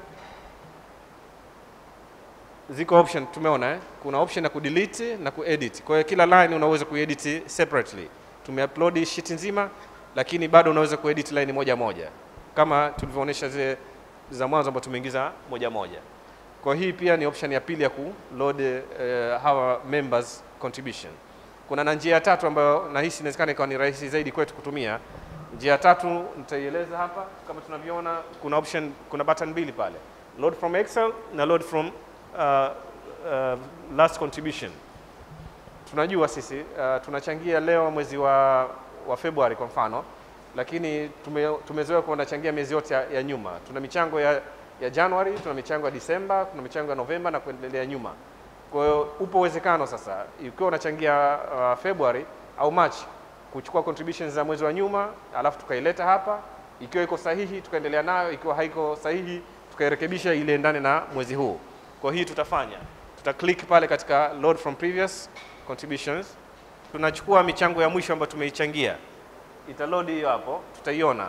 ziko option tumeona eh? kuna option ya kudelete na kuedit. Kwa hiyo kila line unaweza kuedit separately. Tumeupload sheet nzima, lakini bado unaweza kuedit line moja moja kama tulivyoonyesha zile za mwanzo ambazo tumeingiza moja moja. Kwa hii pia ni option ya pili ya kuload uh, hawa members contribution. Kuna na njia ya tatu ambayo nahisi inawezekana ikawa ni rahisi zaidi kwetu kutumia. Njia ya tatu nitaieleza hapa, kama tunavyoona, kuna option, kuna button mbili pale, load from Excel na load from uh, uh, last contribution. Tunajua sisi uh, tunachangia leo mwezi wa, wa Februari kwa mfano, lakini tume, tumezoea kuwa tunachangia miezi yote ya, ya nyuma. Tuna michango ya, ya Januari, tuna michango ya Disemba, tuna michango ya Novemba na kuendelea nyuma. Kwa hiyo upo uwezekano sasa, ikiwa unachangia uh, Februari au Machi, kuchukua contributions za mwezi wa nyuma, alafu tukaileta hapa, ikiwa iko sahihi tukaendelea nayo, ikiwa haiko sahihi tukairekebisha ile endane na mwezi huu. Kwa hii tutafanya, tuta click pale katika load from previous contributions, tunachukua michango ya mwisho ambayo tumeichangia, itaload hiyo hapo, tutaiona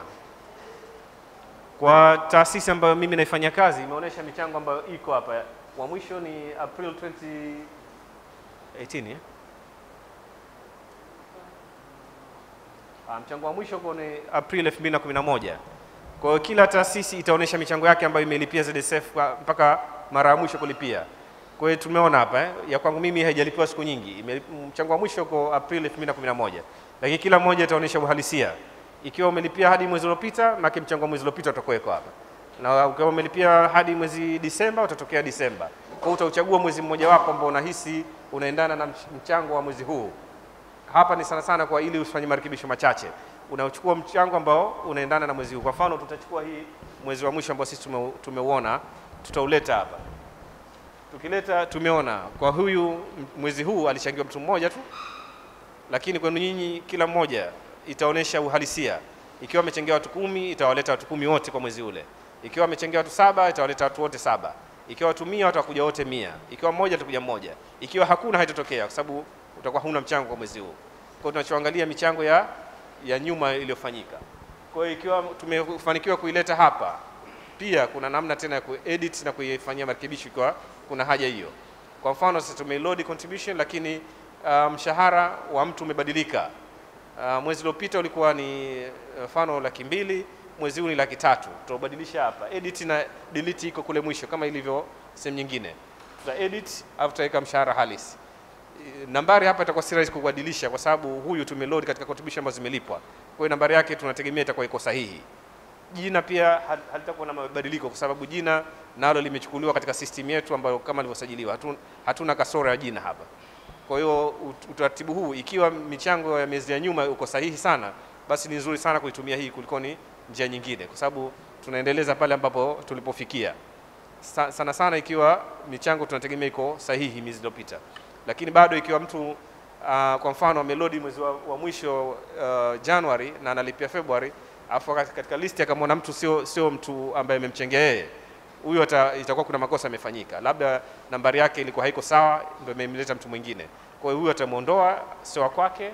kwa taasisi ambayo mimi naifanya kazi imeonyesha michango ambayo iko hapa. Wa mwisho ni April 2018 eh? Ah, mchango wa mwisho uko ni April 2011. Kwa hiyo kila taasisi itaonyesha michango yake ambayo imelipia ZSF kwa- mpaka mara ya mwisho kulipia. Kwa hiyo tumeona hapa eh, ya kwangu mimi haijalipiwa siku nyingi. Ime- Mchango wa mwisho uko April 2011. Lakini kila mmoja itaonyesha uhalisia. Ikiwa umelipia hadi mwezi uliopita, maana mchango wa mwezi uliopita utakuweko hapa. Na ukiwa umelipia hadi mwezi Disemba utatokea Disemba. Kwa hiyo utauchagua mwezi mmoja wako ambao unahisi unaendana na mch- mchango wa mwezi huu hapa ni sana sana kwa ili usifanye marekebisho machache. Unachukua mchango ambao unaendana na mwezi huu. Kwa mfano, tutachukua hii mwezi wa mwisho ambao sisi tume, tumeuona, tutauleta hapa. Tukileta tumeona kwa huyu m- mwezi huu alichangiwa mtu mmoja tu, lakini kwenu nyinyi kila mmoja itaonyesha uhalisia. Ikiwa amechangia watu kumi, itawaleta watu kumi wote kwa mwezi ule. Ikiwa amechangia watu saba, itawaleta watu wote saba. Ikiwa watu mia, watakuja wote mia. Ikiwa mmoja, atakuja mmoja. Ikiwa hakuna, haitatokea kwa sababu utakuwa huna mchango kwa mwezi huu. Kwa hiyo tunachoangalia michango ya, ya nyuma iliyofanyika. Kwa hiyo ikiwa tumefanikiwa kuileta hapa pia kuna namna tena ya kuedit na kuifanyia marekebisho ikiwa kuna haja hiyo. Kwa mfano sasa tumeload contribution, lakini uh, mshahara wa mtu umebadilika. Uh, mwezi uliopita ulikuwa ni mfano laki mbili, mwezi huu ni laki tatu. Tutabadilisha hapa, edit na delete iko kule mwisho kama ilivyo sehemu nyingine. Tuta edit au tutaweka mshahara halisi. Eh, Nambari hapa itakuwa si rahisi kubadilisha kwa sababu huyu tumeload katika contribution ambazo zimelipwa. Kwa hiyo nambari yake tunategemea itakuwa iko sahihi. Jina pia hal- halitakuwa na mabadiliko kwa sababu jina nalo limechukuliwa katika system yetu ambayo kama ilivyosajiliwa. Hatuna, hatuna kasoro ya jina hapa. Kwa hiyo ut- utaratibu huu ikiwa michango ya miezi ya nyuma uko sahihi sana, basi ni nzuri sana kuitumia hii kuliko ni njia nyingine, kwa sababu tunaendeleza pale ambapo tulipofikia. Sa, sana sana ikiwa michango tunategemea iko sahihi miezi iliyopita, lakini bado ikiwa mtu uh, kwa mfano amelodi mwezi wa, wa mwisho uh, Januari na analipia Februari, afu katika listi akamwona mtu sio sio mtu ambaye amemchengea yeye huyo ata- itakuwa kuna makosa yamefanyika, labda nambari yake ilikuwa haiko sawa, ndio imemleta mtu mwingine. Kwa hiyo huyo atamuondoa, sio wa kwake,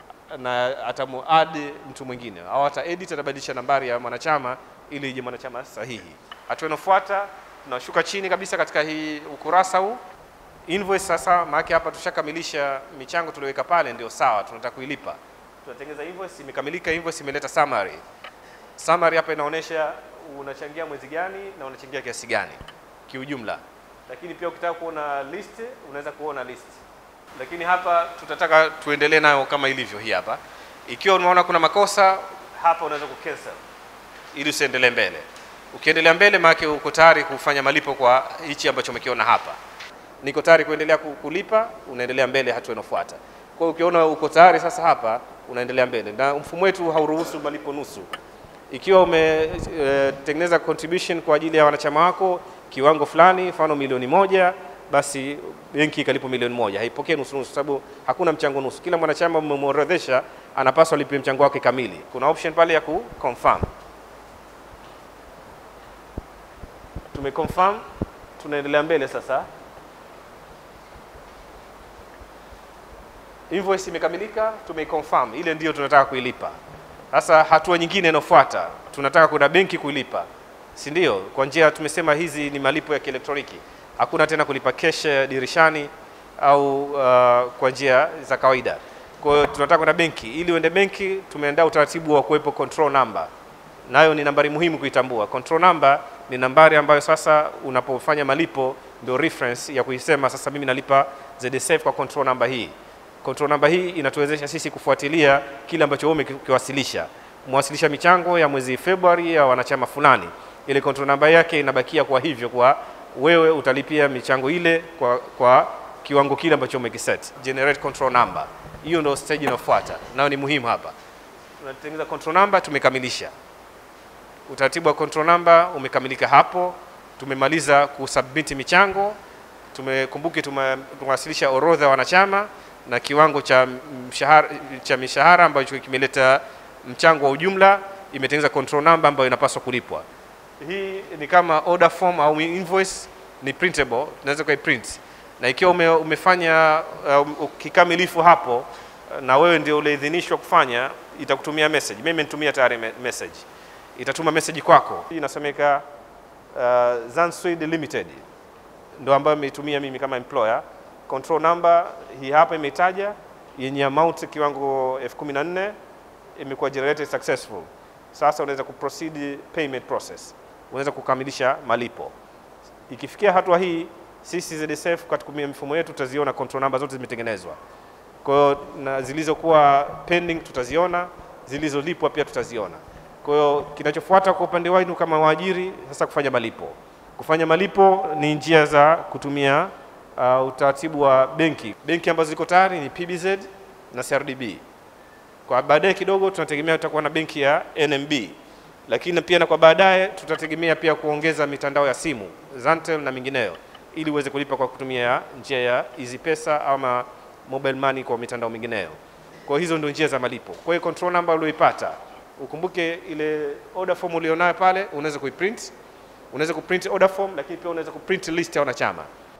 na atamuadd mtu mwingine, au ata edit, atabadilisha nambari ya mwanachama ili ije mwanachama sahihi. Hatua inayofuata tunashuka chini kabisa katika hii ukurasa huu invoice. Sasa maana hapa tushakamilisha michango tulioweka pale, ndio sawa, tunataka kuilipa. Tunatengeneza invoice, imekamilika invoice, imeleta summary summary hapa inaonyesha unachangia mwezi gani na unachangia kiasi gani kiujumla, lakini pia ukitaka kuona list unaweza kuona list, lakini hapa tutataka tuendelee nayo kama ilivyo hii hapa. Ikiwa unaona kuna makosa hapa, unaweza kucancel ili usiendelee mbele. Ukiendelea mbele, maana uko tayari kufanya malipo kwa hichi ambacho umekiona hapa. Niko tayari kuendelea ku- kulipa, unaendelea mbele hatua inayofuata. Kwa hiyo ukiona uko tayari sasa hapa, unaendelea mbele, na mfumo wetu hauruhusu malipo nusu ikiwa umetengeneza contribution kwa ajili ya wanachama wako kiwango fulani, mfano milioni moja, basi benki ikalipo milioni moja, haipokee nusu nusu, sababu hakuna mchango nusu. Kila mwanachama mmemworodhesha anapaswa alipie mchango wake kamili. Kuna option pale ya ku confirm. Tumeconfirm, tunaendelea mbele sasa. Invoice imekamilika, tumeiconfirm, ile ndio tunataka kuilipa. Sasa hatua nyingine inayofuata, tunataka kwenda benki kuilipa, si ndio? Kwa njia tumesema hizi ni malipo ya kielektroniki, hakuna tena kulipa cash dirishani au uh, kwa njia za kawaida. Kwa hiyo tunataka kwenda benki. Ili uende benki, tumeandaa utaratibu wa kuwepo control number, nayo ni nambari muhimu kuitambua. Control number ni nambari ambayo sasa unapofanya malipo ndio reference ya kuisema sasa mimi nalipa ZSF kwa control number hii. Control number hii inatuwezesha sisi kufuatilia kile ambacho wewe umekiwasilisha. Mwasilisha michango ya mwezi Februari ya wanachama fulani, ile control number yake inabakia kwa hivyo, kwa wewe utalipia michango ile kwa, kwa kiwango kile ambacho umekiset. Generate control number, hiyo ndio stage inayofuata, nayo ni muhimu hapa. Tunatengeneza control number, tumekamilisha utaratibu wa control number umekamilika hapo. Tumemaliza kusubmit michango, tumekumbuke, tume- tumewasilisha orodha ya wanachama na kiwango cha mshahara, cha mishahara ambacho kimeleta mchango wa ujumla, imetengeneza control number ambayo inapaswa kulipwa. Hii ni kama order form au invoice, ni printable, tunaweza kuiprint na ikiwa ume, umefanya uh, kikamilifu hapo uh, na wewe ndio uliidhinishwa kufanya, itakutumia message. Mimi nimetumia tayari me- message, itatuma message kwako. Hii inasomeka uh, Zansweed Limited ndo ambayo nimeitumia mimi kama employer. Control number hii hapa imetaja yenye amount kiwango elfu kumi na nne imekuwa generated successful. Sasa unaweza kuproceed payment process, unaweza kukamilisha malipo. Ikifikia hatua hii, sisi ZSF katika kutumia mifumo yetu tutaziona control number zote zimetengenezwa. Kwa hiyo na zilizokuwa pending tutaziona, zilizolipwa pia tutaziona. Kwa hiyo kinachofuata kwa upande wenu kama waajiri sasa kufanya malipo. Kufanya malipo ni njia za kutumia uh, utaratibu wa benki. Benki ambazo ziko tayari ni PBZ na CRDB. Kwa baadaye kidogo tunategemea tutakuwa na benki ya NMB, lakini pia na kwa baadaye tutategemea pia kuongeza mitandao ya simu Zantel na mingineyo, ili uweze kulipa kwa kutumia njia ya Easy Pesa ama mobile money kwa mitandao mingineyo. Kwa hizo ndio njia za malipo. Kwa hiyo control number ulioipata, ukumbuke ile order form ulionayo pale, unaweza kuiprint, unaweza kuprint order form, lakini pia unaweza kuprint list ya wanachama.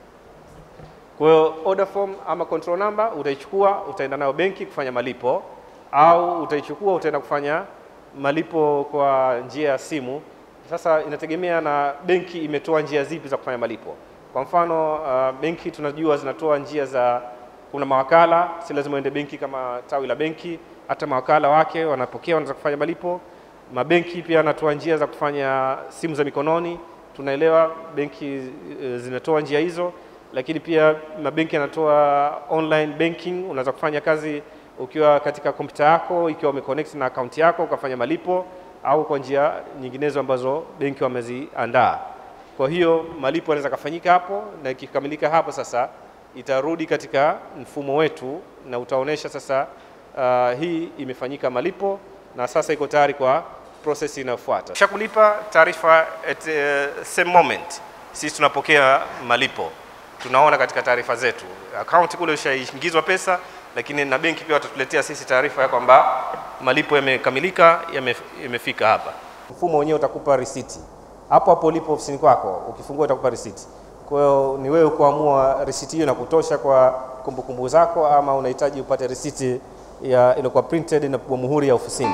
Kwa hiyo order form ama control number utaichukua, utaenda nayo benki kufanya malipo, au utaichukua utaenda kufanya malipo kwa njia ya simu. Sasa inategemea na benki imetoa njia zipi za kufanya malipo. Kwa mfano uh, benki tunajua zinatoa njia za, kuna mawakala, si lazima uende benki kama tawi la benki, hata mawakala wake wanapokea, wanaweza kufanya malipo. Mabenki pia wanatoa njia za kufanya simu za mikononi, tunaelewa benki uh, zinatoa njia hizo, lakini pia mabenki yanatoa online banking, unaweza kufanya kazi ukiwa katika kompyuta yako, ikiwa umeconnect na akaunti yako ukafanya malipo au kwa njia nyinginezo ambazo benki wameziandaa. Kwa hiyo malipo yanaweza kafanyika hapo, na ikikamilika hapo sasa itarudi katika mfumo wetu na utaonesha sasa uh, hii imefanyika malipo na sasa iko tayari kwa process inayofuata. Kisha kulipa taarifa at uh, same moment, sisi tunapokea malipo, tunaona katika taarifa zetu akaunti kule ishaingizwa pesa, lakini na benki pia watatuletea sisi taarifa ya kwamba malipo yamekamilika, yame, yamefika hapa. Mfumo wenyewe utakupa risiti hapo hapo ulipo ofisini kwako, ukifungua itakupa risiti. Kwa hiyo ni wewe kuamua risiti hiyo na kutosha kwa kumbukumbu kumbu zako, ama unahitaji upate risiti ya iliyokuwa printed na kupigwa muhuri ya ofisini.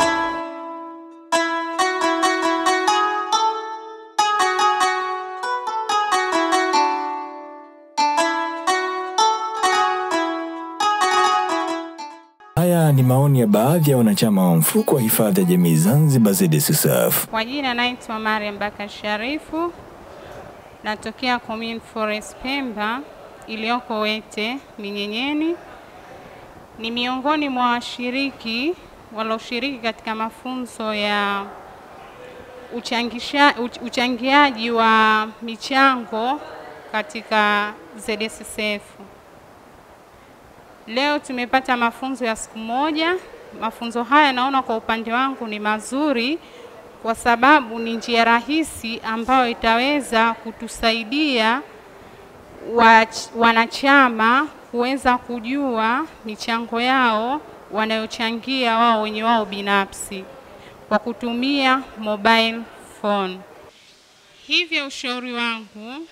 Haya ni maoni ya baadhi ya wanachama wa mfuko wa hifadhi ya jamii Zanzibar ZSSF. Kwa jina naitwa Mariam Bakar Sharifu, natokea Commune Forest Pemba iliyoko Wete Minyenyeni. Ni miongoni mwa washiriki walioshiriki katika mafunzo ya uchangisha, uch, uchangiaji wa michango katika ZSSF. Leo tumepata mafunzo ya siku moja. Mafunzo haya naona kwa upande wangu ni mazuri kwa sababu ni njia rahisi ambayo itaweza kutusaidia wach, wanachama kuweza kujua michango yao wanayochangia wao wenye wao binafsi kwa kutumia mobile phone. Hivyo ushauri wangu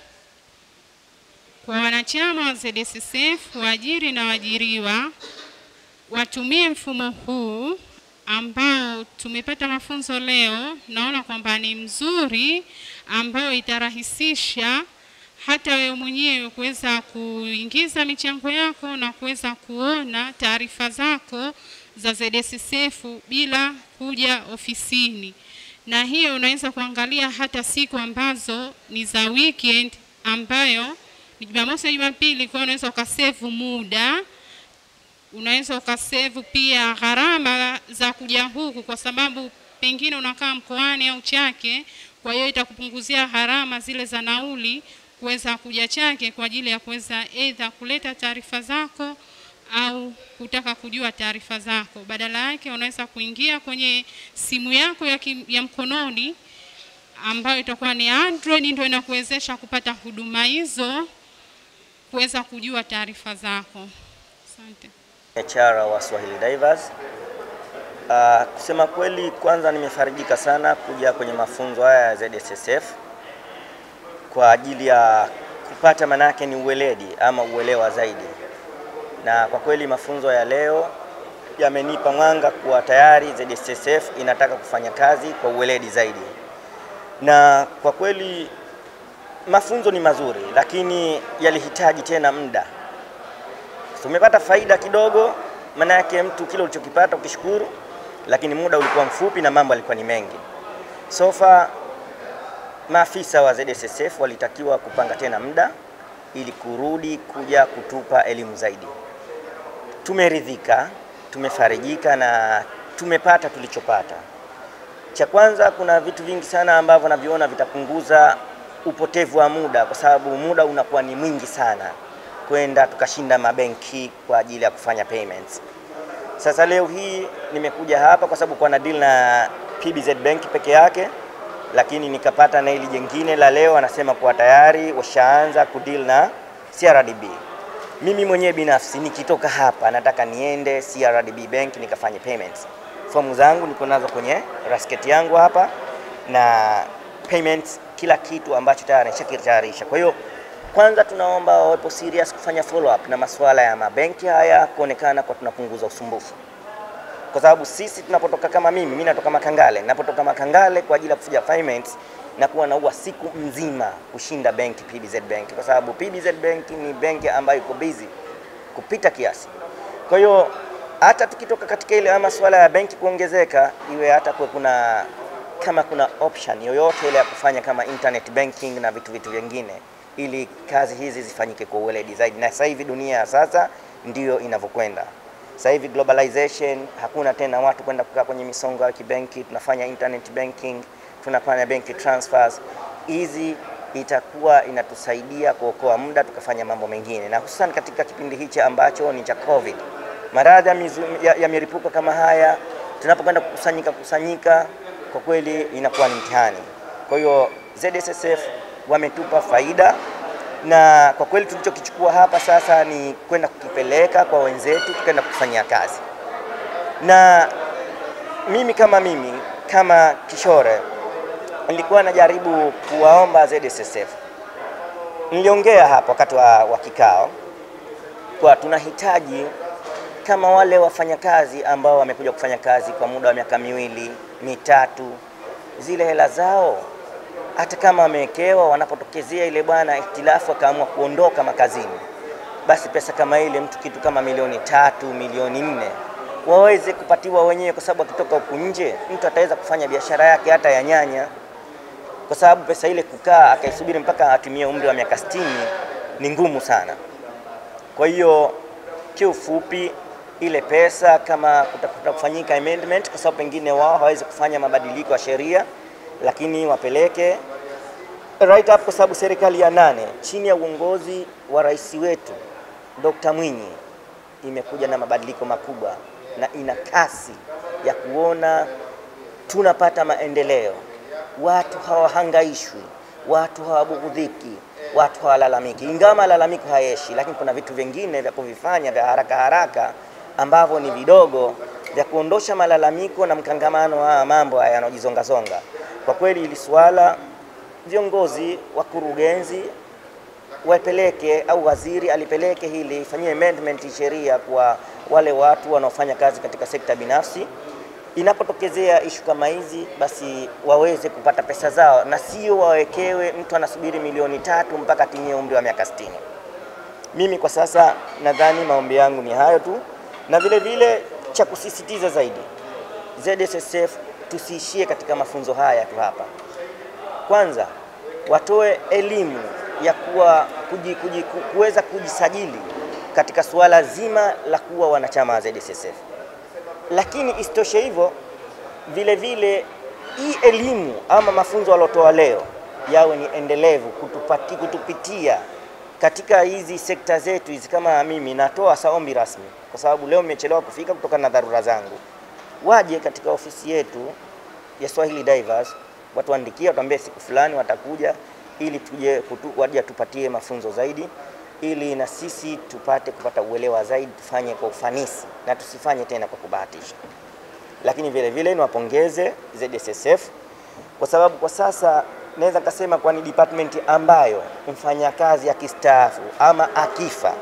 kwa wanachama wa ZSSF, waajiri na waajiriwa watumie mfumo huu ambao tumepata mafunzo leo. Naona kwamba ni mzuri, ambao itarahisisha hata wewe mwenyewe kuweza kuingiza michango yako na kuweza kuona taarifa zako za ZSSF bila kuja ofisini, na hiyo unaweza kuangalia hata siku ambazo ni za weekend ambayo ni Jumamosi na Jumapili, kwa unaweza ukasevu muda, unaweza ukasevu pia gharama za kuja huku, kwa sababu pengine unakaa mkoani au Chake, kwa hiyo itakupunguzia gharama zile za nauli kuweza kuja Chake kwa ajili ya kuweza aidha kuleta taarifa zako au kutaka kujua taarifa zako. Badala yake unaweza kuingia kwenye simu yako ya, kim, ya mkononi ambayo itakuwa ni Android, ndio inakuwezesha kupata huduma hizo kuweza kujua taarifa zako. Asante. HR wa Swahili Divers. Uh, kusema kweli, kwanza nimefarijika sana kuja kwenye mafunzo haya ya ZSSF kwa ajili ya kupata manake ni uweledi ama uelewa zaidi, na kwa kweli mafunzo ya leo yamenipa mwanga kuwa tayari ZSSF inataka kufanya kazi kwa uweledi zaidi, na kwa kweli mafunzo ni mazuri, lakini yalihitaji tena muda. Tumepata faida kidogo, maana yake mtu kile ulichokipata ukishukuru, lakini muda ulikuwa mfupi na mambo yalikuwa ni mengi. So far maafisa wa ZSSF walitakiwa kupanga tena muda ili kurudi kuja kutupa elimu zaidi. Tumeridhika, tumefarijika na tumepata tulichopata. Cha kwanza, kuna vitu vingi sana ambavyo naviona vitapunguza upotevu wa muda, kwa sababu muda unakuwa ni mwingi sana kwenda tukashinda mabenki kwa ajili ya kufanya payments. Sasa leo hii nimekuja hapa kwa sababu kwa na deal na PBZ Bank peke yake, lakini nikapata na hili jengine la leo, anasema kuwa tayari washaanza kudeal na CRDB. Mimi mwenyewe binafsi nikitoka hapa nataka niende CRDB Bank nikafanye payments. Fomu zangu niko nazo kwenye rasket yangu hapa na payments, kila kitu ambacho tayari nishakitayarisha. Kwa hiyo kwanza tunaomba wawepo serious kufanya follow up na masuala ya mabenki haya, kuonekana kwa tunapunguza usumbufu. kwa sababu sisi tunapotoka kama mimi, mimi natoka Makangale, napotoka Makangale kwa ajili ya kufuja payments na kuwa naua siku mzima kushinda benki PBZ Bank, kwa sababu PBZ Bank ni benki ambayo iko busy kupita kiasi. Kwa hiyo hata tukitoka katika ile masuala ya benki kuongezeka, iwe hata kuwe kuna kama kuna option yoyote ile ya kufanya kama internet banking na vitu vitu vingine, ili kazi hizi zifanyike kwa uweledi zaidi. Na sasa hivi dunia ya sasa ndiyo inavyokwenda. Sasa hivi globalization, hakuna tena watu kwenda kukaa kwenye misongo ya kibenki, tunafanya internet banking, tunafanya bank transfers. Hizi itakuwa inatusaidia kuokoa muda, tukafanya mambo mengine, na hususan katika kipindi hichi ambacho ni cha COVID, maradhi ya, mizu- ya, ya milipuko kama haya, tunapokwenda kukusanyika kusanyika, kwa kweli inakuwa ni mtihani. Kwa hiyo ZSSF wametupa faida na kwa kweli tulichokichukua hapa sasa ni kwenda kukipeleka kwa wenzetu, tukaenda kufanyia kazi. Na mimi kama mimi kama Kishore nilikuwa najaribu kuwaomba ZSSF, niliongea hapa wakati wa, wa kikao kwa tunahitaji kama wale wafanyakazi ambao wamekuja kufanya kazi kwa muda wa miaka miwili mitatu, zile hela zao hata kama wamewekewa, wanapotokezea ile bwana ihtilafu akaamua kuondoka makazini, basi pesa kama ile mtu kitu kama milioni tatu milioni nne waweze kupatiwa wenyewe, kwa sababu akitoka huku nje mtu ataweza kufanya biashara yake hata ya nyanya, kwa sababu pesa ile kukaa akaisubiri mpaka atimie umri wa miaka 60 ni ngumu sana. Kwa hiyo kiufupi, ile pesa kama kutakuta kufanyika amendment, kwa sababu pengine wao hawawezi kufanya mabadiliko ya sheria, lakini wapeleke right up, kwa sababu serikali ya nane chini ya uongozi wa rais wetu Dr. Mwinyi imekuja na mabadiliko makubwa na ina kasi ya kuona tunapata maendeleo, watu hawahangaishwi, watu hawabughudhiki, watu hawalalamiki. Ingawa malalamiko hayeshi, lakini kuna vitu vingine vya kuvifanya vya haraka haraka ambavyo ni vidogo vya kuondosha malalamiko na mkangamano wa mambo haya yanayojizongazonga. Kwa kweli hili swala viongozi, wakurugenzi wapeleke au waziri alipeleke hili ifanyie amendment sheria kwa wale watu wanaofanya kazi katika sekta binafsi. Inapotokezea ishu kama hizi, basi waweze kupata pesa zao na sio wawekewe, mtu anasubiri milioni tatu mpaka atimie umri wa miaka 60. Mimi kwa sasa nadhani maombi yangu ni hayo tu, na vile vile cha kusisitiza zaidi, ZSSF tusiishie katika mafunzo haya tu hapa. Kwanza watoe elimu ya kuwa kuji, kuji, ku- kuweza kujisajili katika suala zima la kuwa wanachama wa ZSSF, lakini isitoshe hivyo, vile vile hii elimu ama mafunzo waliotoa leo yawe ni endelevu kutupati, kutupitia katika hizi sekta zetu hizi. Kama mimi natoa saombi rasmi, kwa sababu leo nimechelewa kufika kutokana na dharura zangu, waje katika ofisi yetu ya Swahili Divers watuandikie, watuambie siku fulani watakuja, ili tuje kutu, waje tupatie mafunzo zaidi, ili na sisi tupate kupata uelewa zaidi, tufanye kwa ufanisi na tusifanye tena kwa kubahatisha. Lakini vile vile niwapongeze ZSSF kwa sababu kwa sasa naweza nikasema kwa ni department ambayo mfanyakazi akistaafu ama akifa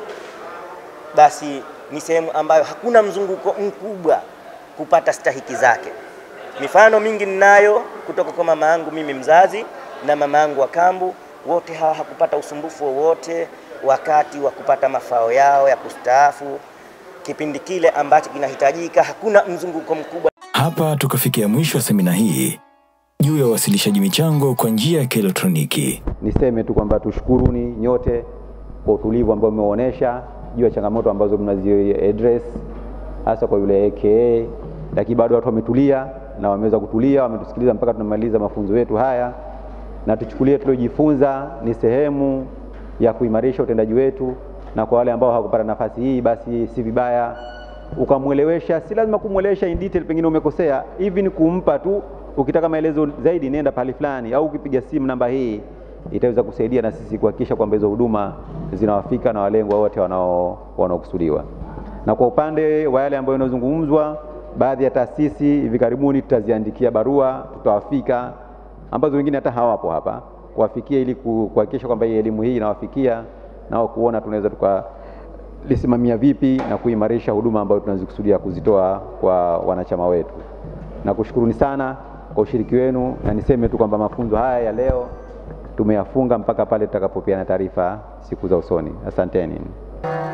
basi ni sehemu ambayo hakuna mzunguko mkubwa kupata stahiki zake. Mifano mingi ninayo kutoka kwa mama yangu mimi mzazi na mama yangu wa kambu, wote hawa hakupata usumbufu wowote wakati wa kupata mafao yao ya kustaafu, kipindi kile ambacho kinahitajika. Hakuna mzunguko mkubwa. Hapa tukafikia mwisho wa semina hii juu ya uwasilishaji michango kwa njia ya kielektroniki. Niseme tu kwamba tushukuruni nyote kwa utulivu ambao mmeonyesha juu ya changamoto ambazo mnazi address hasa kwa yule AKA, lakini bado watu wametulia na wameweza kutulia, wametusikiliza mpaka tunamaliza mafunzo yetu haya, na tuchukulie tuliojifunza ni sehemu ya kuimarisha utendaji wetu, na kwa wale ambao hawakupata nafasi hii, basi si vibaya ukamwelewesha. Si lazima kumwelewesha in detail, pengine umekosea, hivi ni kumpa tu, ukitaka maelezo zaidi nenda pahali fulani, au ukipiga simu namba hii itaweza kusaidia na sisi kuhakikisha kwamba hizo huduma zinawafika na walengwa wote wanao wanaokusudiwa. Na kwa upande wa yale ambayo yanazungumzwa, baadhi ya taasisi hivi karibuni tutaziandikia barua, tutawafika ambazo wengine hata hawapo hapa, kuwafikia ili ku- kuhakikisha kwamba hii elimu hii inawafikia nao kuona tunaweza tuka tutalisimamia vipi na kuimarisha huduma ambayo tunazikusudia kuzitoa kwa wanachama wetu. Nakushukuruni sana kwa ushiriki wenu, na niseme tu kwamba mafunzo haya ya leo tumeyafunga mpaka pale tutakapopeana taarifa siku za usoni. Asanteni.